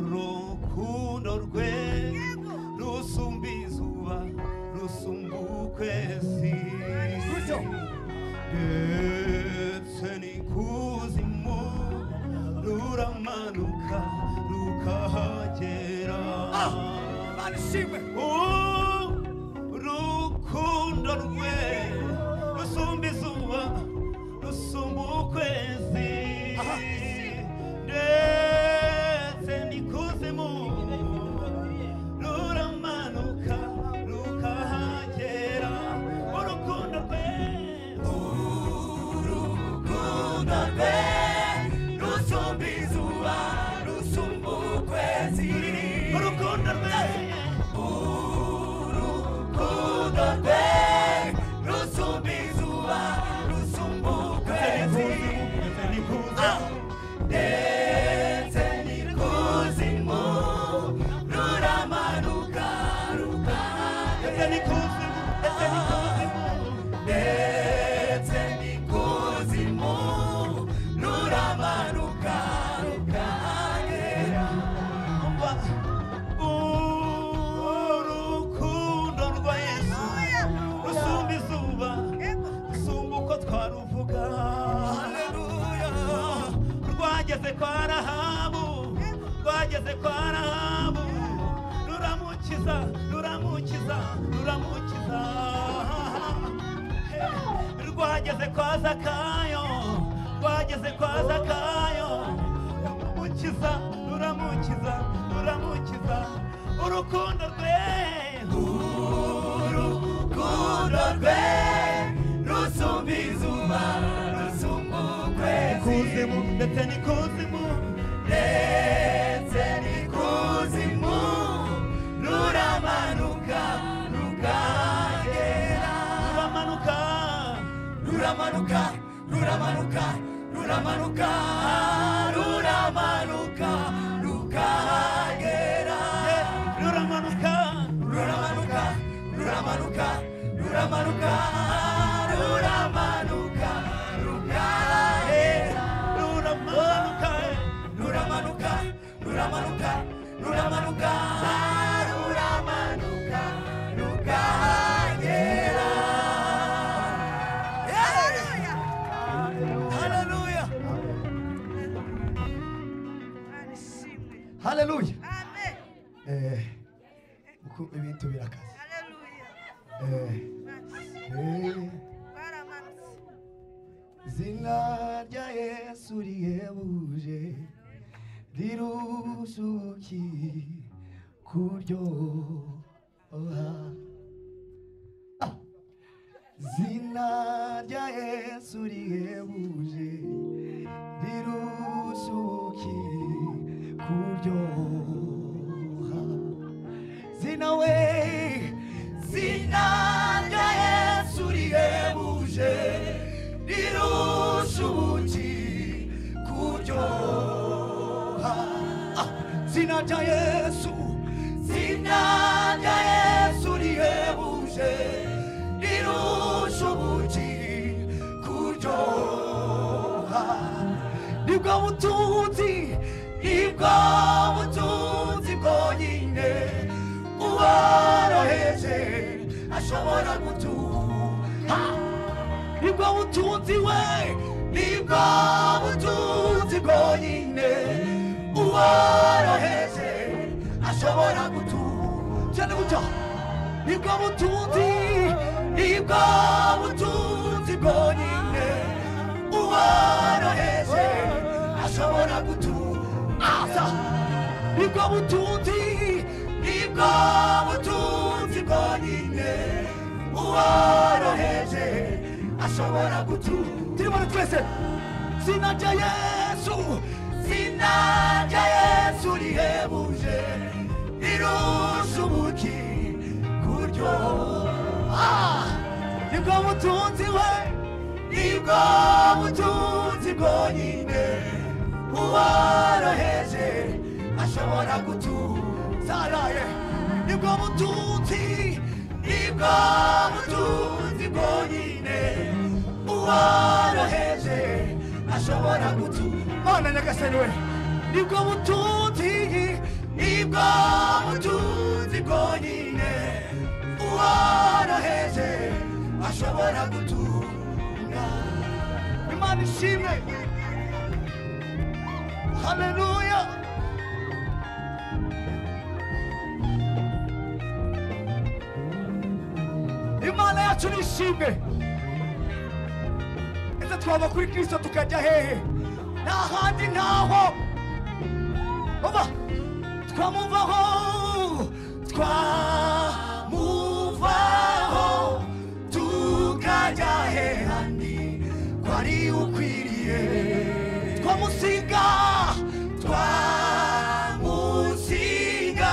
urukundo rwe rusumba izuba rusumba ukwezi ndetse n'ikuzimu ruramanuka rukahagera urukundo rwe rusumba izuba rusumba ukwezi ndetse n'ikuzimu ruramanuka rukahagera urukundo rwe urukundo rwe rusumba izuba rusumba ukwezi urukundo rwe urukundo rwe rusumba izuba rusumba ukwezi Ah! ndetse n'ikuzimu ruramanuka rukahagera ndetse n'ikuzimu ruramanuka rukahagera urukundo rwa yesu rusumba izuba rusumba uko twaruvuga rwageze kwa rahabu rwageze kwa rahabu ruramukiza ruramukiza ruramukiza rwageze kwa zakayo rwageze kwa zakayo ruramukiza ruramukiza ruramukiza urukundo rwe urukundo rwe rusumba izuba rusumba ukwezi ndetse n'ikuzimu ndetse n'ikuzimu ruramanuka rukagera ruramanuka ruramanuka ruramanuka ruramanuka ruramanuka rukagera ruramanuka ruramanuka ruramanuka ruramanuka ruramanuka rukagera ruramanuka ruramanuka ruramanuka ruramanuka ruramanuka rukagera Hallelujah! Hallelujah! Hallelujah! Eh, uku- ibintu birakaze Eh, eh, yesu rihebuje rirusuki kuryoha Ah! zina rya yesu rihebuje rirusuki kuryoha zina we zina rya yesu rihebuje rirushubuki kuryoha Ah! zina rya yesu zina rya yesu rihebuje rirushubuki kuryoha nibwo butunzi nibwo butunzi bwonyine uworoheje ashobora gutuha nibwo butunzi we nibwo butunzi bwonyine uworoheje ashobora gutuha cyane gutya nibwo butunzi nibwo butunzi bwonyine uworoheje ashobora gutuza nibwo butunzi nibwo butunzi bwonyine uworoheje ashobora gutuza turibona twese zina rya yesu zina rya yesu rihebuje rirusha ubuki kuryoha nibwo butunzi we nibwo butunzi bwonyine uworoheje ashobora gutuzaraye nibwo butunzi nibwo butunzi bwonyine uworoheje ashobora gutuzaraye mana nyagasani we nibwo butunzi nibwo butunzi bwonyine uworoheje ashobora gutunga imana ishimwe haleluya imana yacu ni ishimwe ese twaba kuri kristo tukajya hehe nta handi ntaho oba twamuvaho twamuvaho tukajya he handi kwari ukwiriye twamusiga twamusiga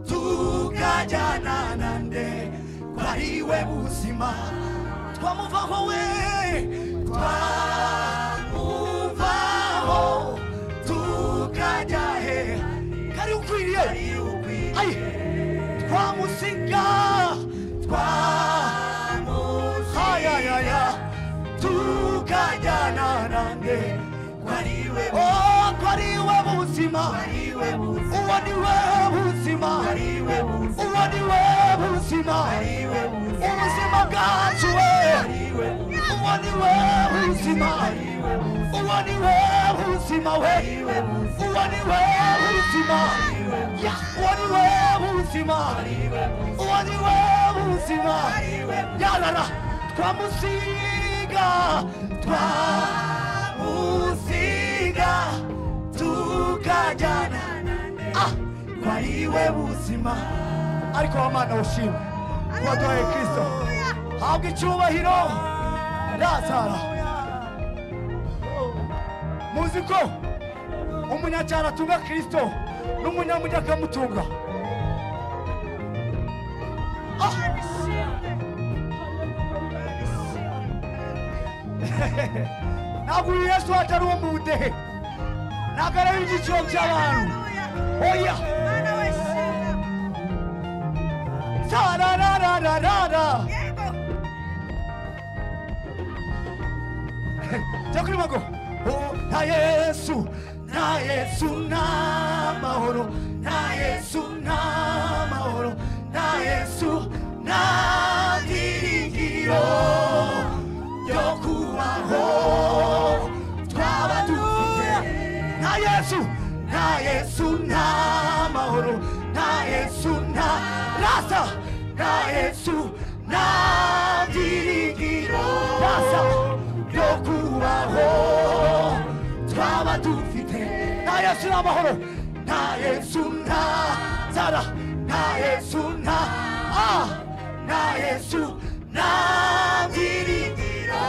tukajyana nande kwari we buzima twamuvaho we twamuvaho tukajya he kari ukwiriye ayi twamusiga twamusiga tukajyana nande kwariwe oh kwariwe buzima uwo ni we buzima uwo ni we buzima ubuzima bwacu we uwo ni we buzima uwo ni we buzima we uwo ni we buzima Yeah. uwo ni we buzima uwo ni we buzima yarara twamusiga twamusiga tukajyana ah kwariwe buzima ariko wamana ushimwe waduhaye kristo habwa icyubahiro lazara muzi ko umunyacyara atunga kristo n'umunyamugi akamutunga ntabwo uyu yesu wacu ari uwo mu budehe ntabwo areba ibyiciro by'abantu oya sararararara jya kuri mago Oh, nta yesu nta yesu nta mahoro nta yesu nta mahoro nta yesu nta byiringiro yo kubaho twaba dufite nta yesu nta yesu nta mahoro nta yesu nta rasa nta yesu nta byiringiro rasa yo kubaho ni amahoro nta yesu nta nzara nta yesu nta ah nta yesu nta byiringiro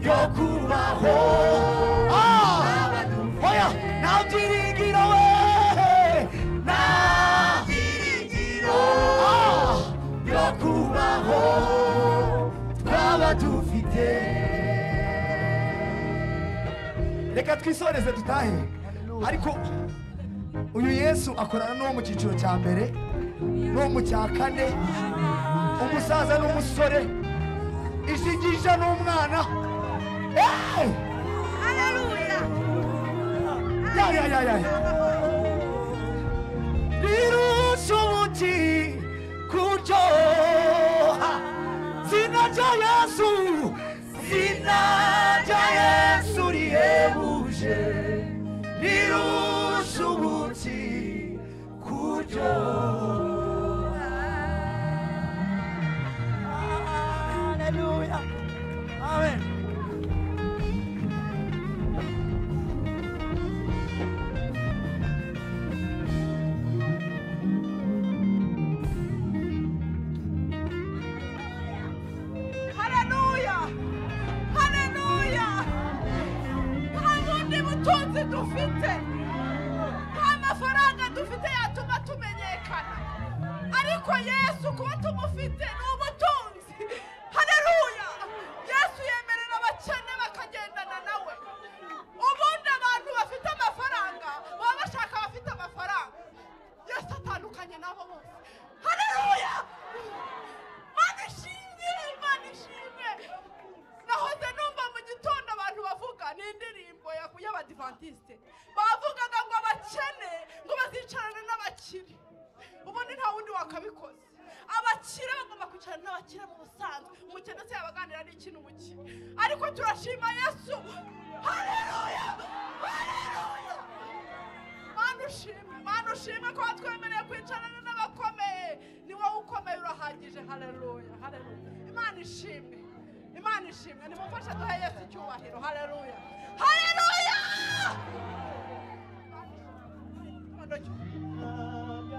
yo kubaho ah oya nta byiringiro we nta byiringiro ah yo kubaho twaba dufite reka twisoreze dutahe ariko uyu yesu akorana n'uwo mu cyiciro cya mbere n'uwo mu cya kane umusaza n'umusore ishingisha n'umwana Eh! Ya, ya, ya, ya, ya. rirusha umuti kuryoha zina rya yesu zina rya yesu rihebuje rirusha umuti kuryoha haleluya amen haleluya haleluya nta bundi butunzi dufite nta mafaranga dufite yatuma tumenyekana ariko yesu kuba tumufite ni ubutunzi haleluya yesu yemerera abakene bakagendana nawe ubundi abantu bafite amafaranga baba bashaka abafite amafaranga yesu atandukanye nabo bose haleluya mana ishimwe mana ishimwe nahoze numva mu gitondo abantu bavuga ni indirimbo ya- y'abadivantisite bavugaga ngo abakene ngo bazicarane n'abakire ubundi nta wundi wakabikoze abakire bagomba kwicarana n'abakire mu busanzwe umukene se yabaganira n'ikintu umukire ariko turashima yesu haleluya haleluya mana ushime mana ushime ko watwemereye kwicarana n'abakomeye ni wowe ukomeye urahagije haleluya haleluya imana ishimwe imana ishimwe nimufashe duhe yesu icyubahiro haleluya haleluya Imana ishimwe.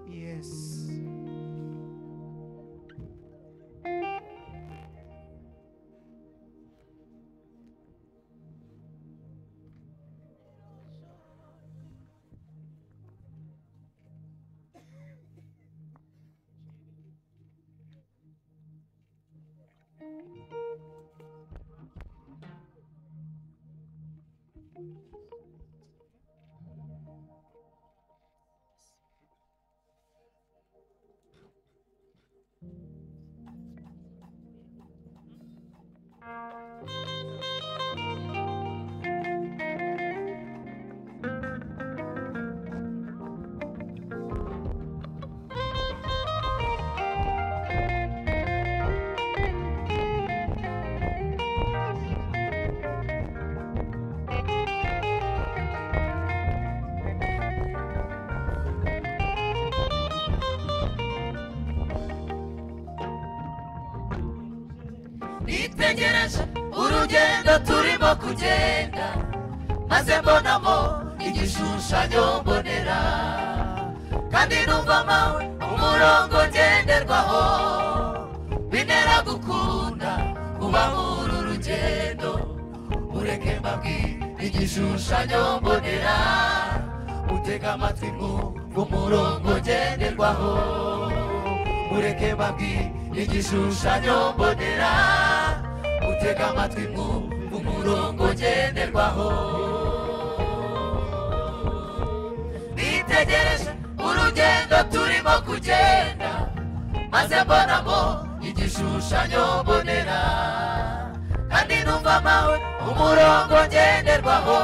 Yes. nitegereje urugendo turimo kugenda maze mbonamo igishushanyo mbonera kandi numva mawe umurongo ngenderwaho bintera gukunda kuba muri uru rugendo mureke mbabwire igishushanyo mbonera utega amatwi mwumve umurongo ngenderwaho mureke mbabwire igishushanyo mbonera utega amatwi mwumve umurongo ngenderwaho nitegereje urugendo turimo kugenda maze mbonamo igishushanyo mbonera kandi numva mawe umurongo ngenderwaho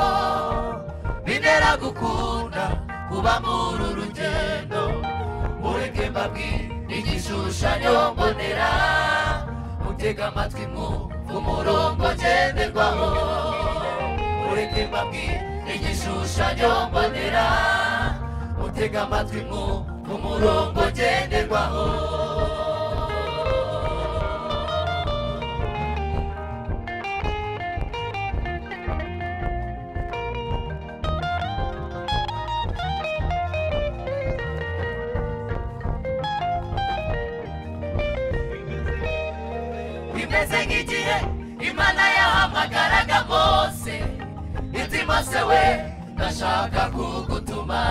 bintera gukunda kuba muri uru rugendo mureke mbabwire igishushanyo mbonera mutega amatwi mwumve umurongo ngenderwaho mureke mbabwire igishushanyo mbonera mutega amatwi mwumve umurongo ngenderwaho bimeze nk'igihe imana yahamagaraga mose iti mose we ndashaka kugutuma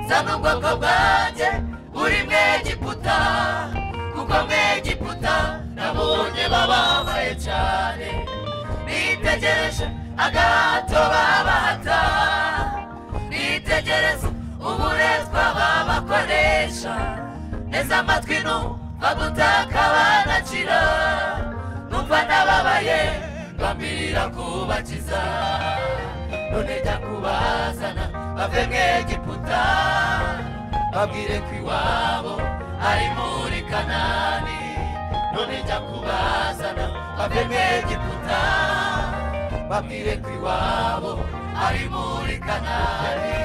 zana ubwoko bwanjye uri mwegiputa kuko mwegiputa nabonye bababaye cyane nitegereje agahato babahata nitegereza uburetwa babakoresha neza amatwi n'ubu bagutaka banakira numva nababaye mbambirira kubakiza none jya kubazana bave mwegiputa babwire ko iwabo ari muri kanani none jya kubazana bave mwegiputa babwire ko iwabo ari muri kanani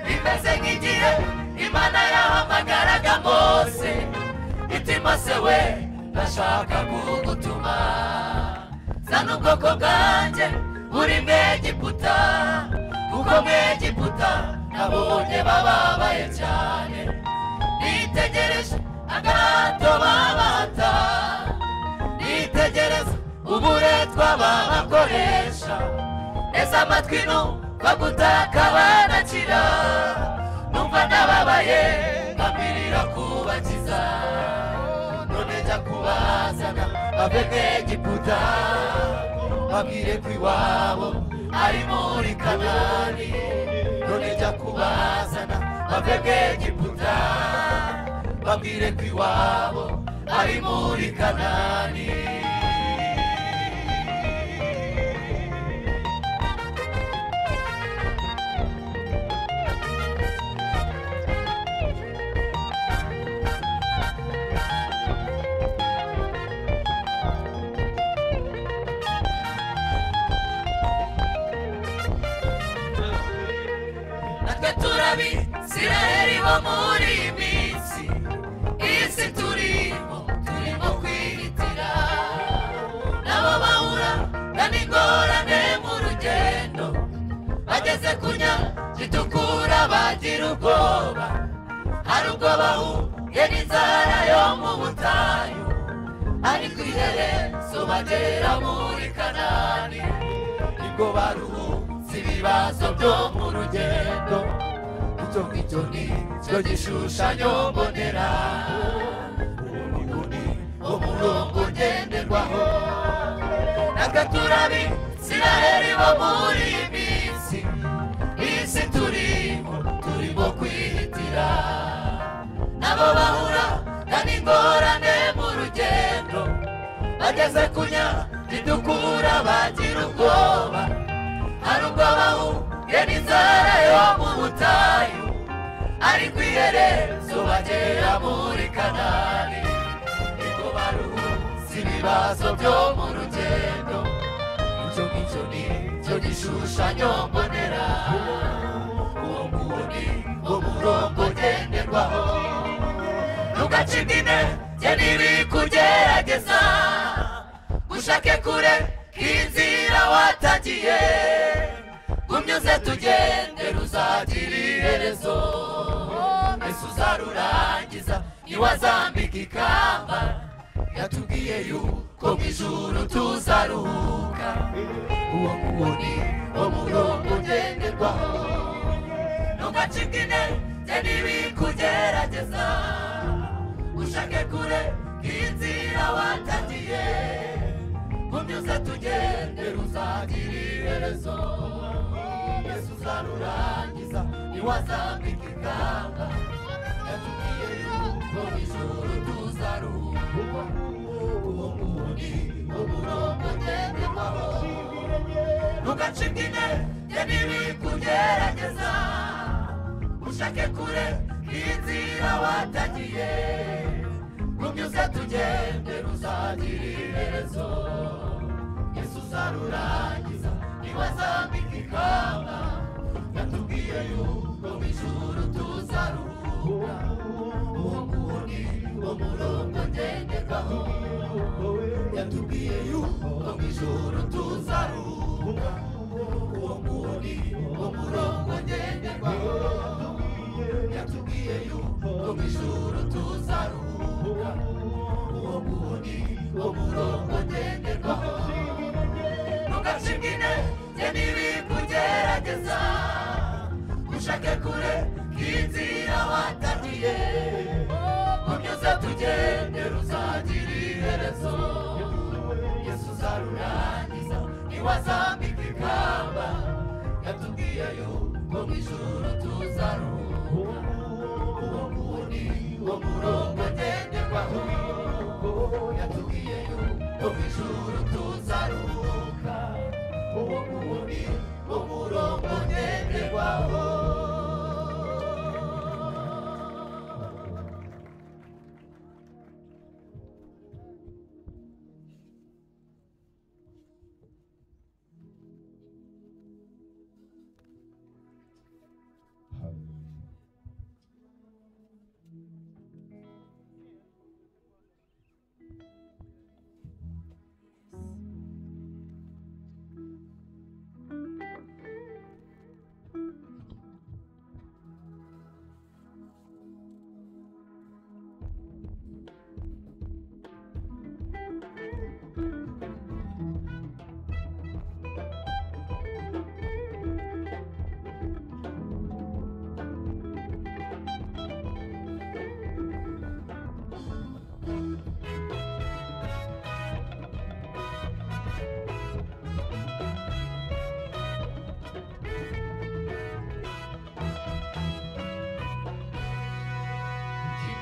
bimeze nk'igihe imana yahamagaraga mose iti mose we ndashaka kugutuma zana ubwoko bwanjye uri mwegiputa kuko mwegiputa nabonye bababaye cyane nitegereje agahato babata nitegereza uburetwa babakoresha neza amatwi numva gutaka banakira numva nababaye mbambirira kubakiza none jya kubazana bave mwegiputa babwire ko iwabo ari muri kanani none jya kubazana bave mwegiputa babwire ko iwabo ari muri kanani natwe turabi siraheri bo muri iyi minsi iyi si turimo turimo kwihitira nabo bahura na n'ingorane mu rugendo bageze ku zitukura bagira ubwoba hari ubwo bahuye n'inzara yo mu butayu ariko iherezo bagera muri kanani nibwo baruhutse ibibazo byo mu rugendo icyo ngicyo ni cyo gishushanyo mbonera uwo murongo ngenderwaho natwe turabi siraheri bo muri iyi minsi isi turimo turimo kwihitira nabo bahura kandi ingorane mu rugendo bageze kunya ridukura bagira ubwoba hari ubwo bahubwe n'inzara yo mu butayu ariko iherezo bagera muri kanani niko baruhutse ibibazo byo mu rugendo icyo ngicyo ni cyo gishushanyo mbonera uwo nguwo ni wo murongo ngenderwaho ntugacibwe intege nibi kugerageza gushake kure k'inzira watagiye gumyuze tugende ruzagira iherezo mbese uzarurangiza ntiwazambika ikamba yatubwiye yuko mu ijuru tuzaruhuka uwo nguwo ni wo murongo ngenderwaho ntugacibwe intege nibi kugerageza ushake kure k'inzira watagiye umyuze tugende ruzagira iherezo yesu uzarurangiza ntiwazambika ikamba yatubwiye yuko mu ijuru tuzaruhuka uwo nguwo ni umurongo ngenderwaho ntugacike intege nibi kugerageza ushake kure n'inzira watagiye rumyuze tugende ruzagira iherezo yesu uzarurangiza ntiwazambika ikamba yatubwiye yuko mu ijuru tuzaruhuka uwo nguwo ni wo murongo ngenderwaho yatubwiye yuko mu ijuru tuzaruhuka uwo nguwo ni wo murongo ngenderwaho yatubwiye yuko mu ijuru tuzaruhuka uwo nguwo ni wo murongo ngenderwaho ntugacibwe intege nibi kugerageza ushake kure k'inzira watagiye unyuze tugende ruzagira iherezo yesu uzarurangiza ntiwazambika ikamba yatubwiye yuko mu ijuru tuzaruhuka uwo nguwo ni wo murongo ngenderwaho yatubwiye yuko mu ijuru tuzaruhuka uwo nguwo ni wo murongo ngenderwaho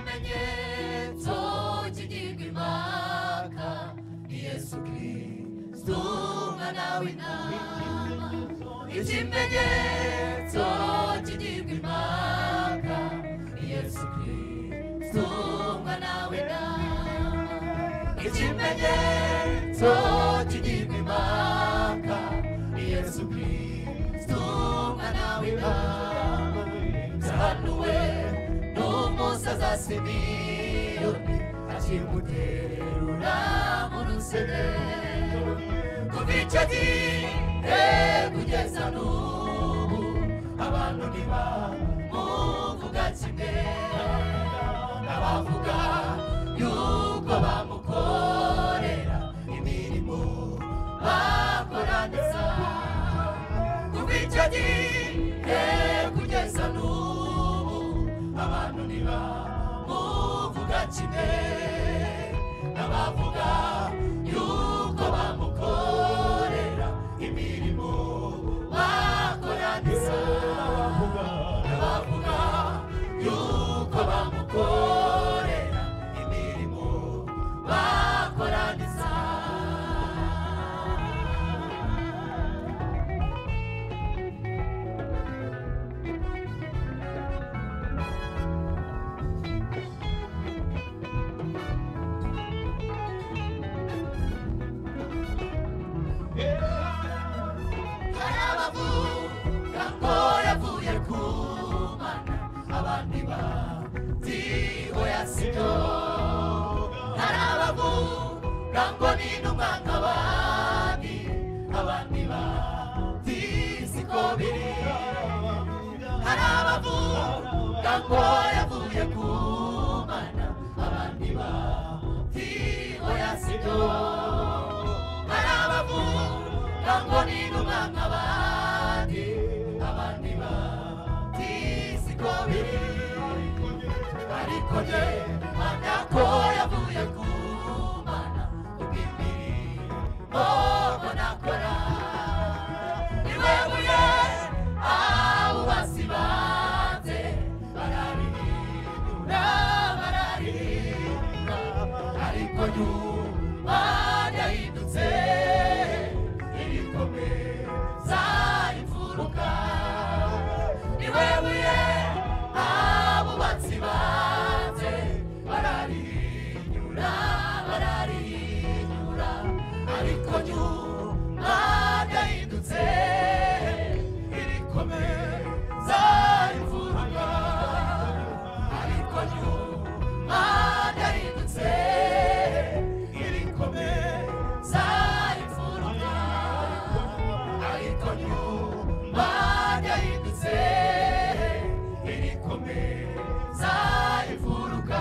ikimenyetso kigirwa impaka yesu kirisito umwana w'intama ikimenyetso kigirwa impaka yesu kirisito umwana w'intama ikimenyetso kigirwa impaka yesu kirisito umwana w'intama zahanuwe n'umusaza simiyoni akiguterura mu rusenero kuva icyo gihe kugeza n'ubu abantu ntibamuvuga kimwe abavuga yuko bamukorera imirimo bakoraniza kuva icyo gihe kugeza n'ubu abantu ntibamuvuga kimwe n'abavuga yuko bamukorera imirimo bakoraniza n'abavuga yuko bamukorera imirimo bakoraniza ijambo yavuye ku mana abandi batiho yasibyo hari abavuga ngo ni intumwa nk'abandi abandi batisi ko biri ariko jye mpamya ko yavuye ku mana ubw'imirimo ko nakora niwe buye abo basibanze bararihindura bararihinda ariko nyuma ryahindutse irikomeza imfuruka niwe buye abo batsibanze bararihinyura bararihinyura ariko nyuma ryahindutse irikomeza imfuruka ariko nyuma ryahindutse irikomeza imfuruka ariko nyuma ryahindutse irikomeza imfuruka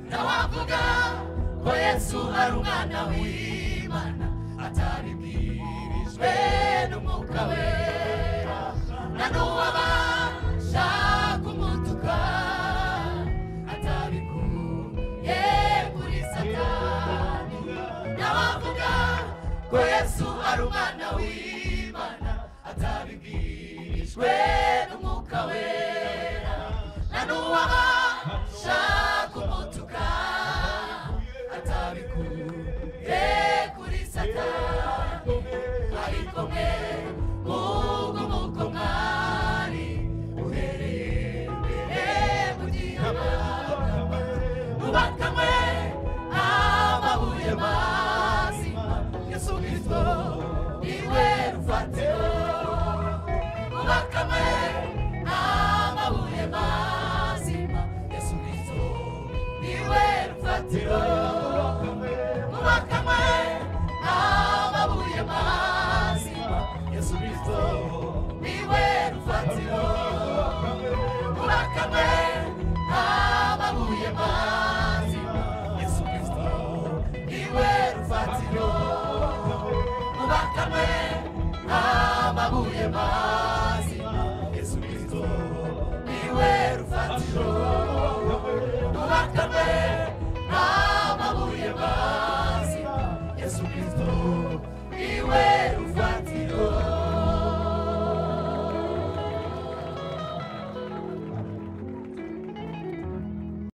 nawavuga ko yesu ari umwana w'imana ataribwirijwe n'umwuka wera na n'uwabasha kumutuka atabikuye kuri satani nawavuga ko yesu ari umwana w'imana atabibwirijwe n'umwuka wera na n'uwabasha kumutuka atabikuye kuri satani ariko mwe mubwo muko mwari uhereye mbere mu gihabwa mubakamwe amabuye mazima yesu kristo niwe rufatiro mubakamwe amabuye mazima yesu kristo niwe rufatiro mubakamwe amabuye mazima yesu kristo niwe rufatiro mubakamwe amabuye mazima yesu kristo niwe rufatiro mubakamwe amabuye mazima yesu kristo niwe rufatiro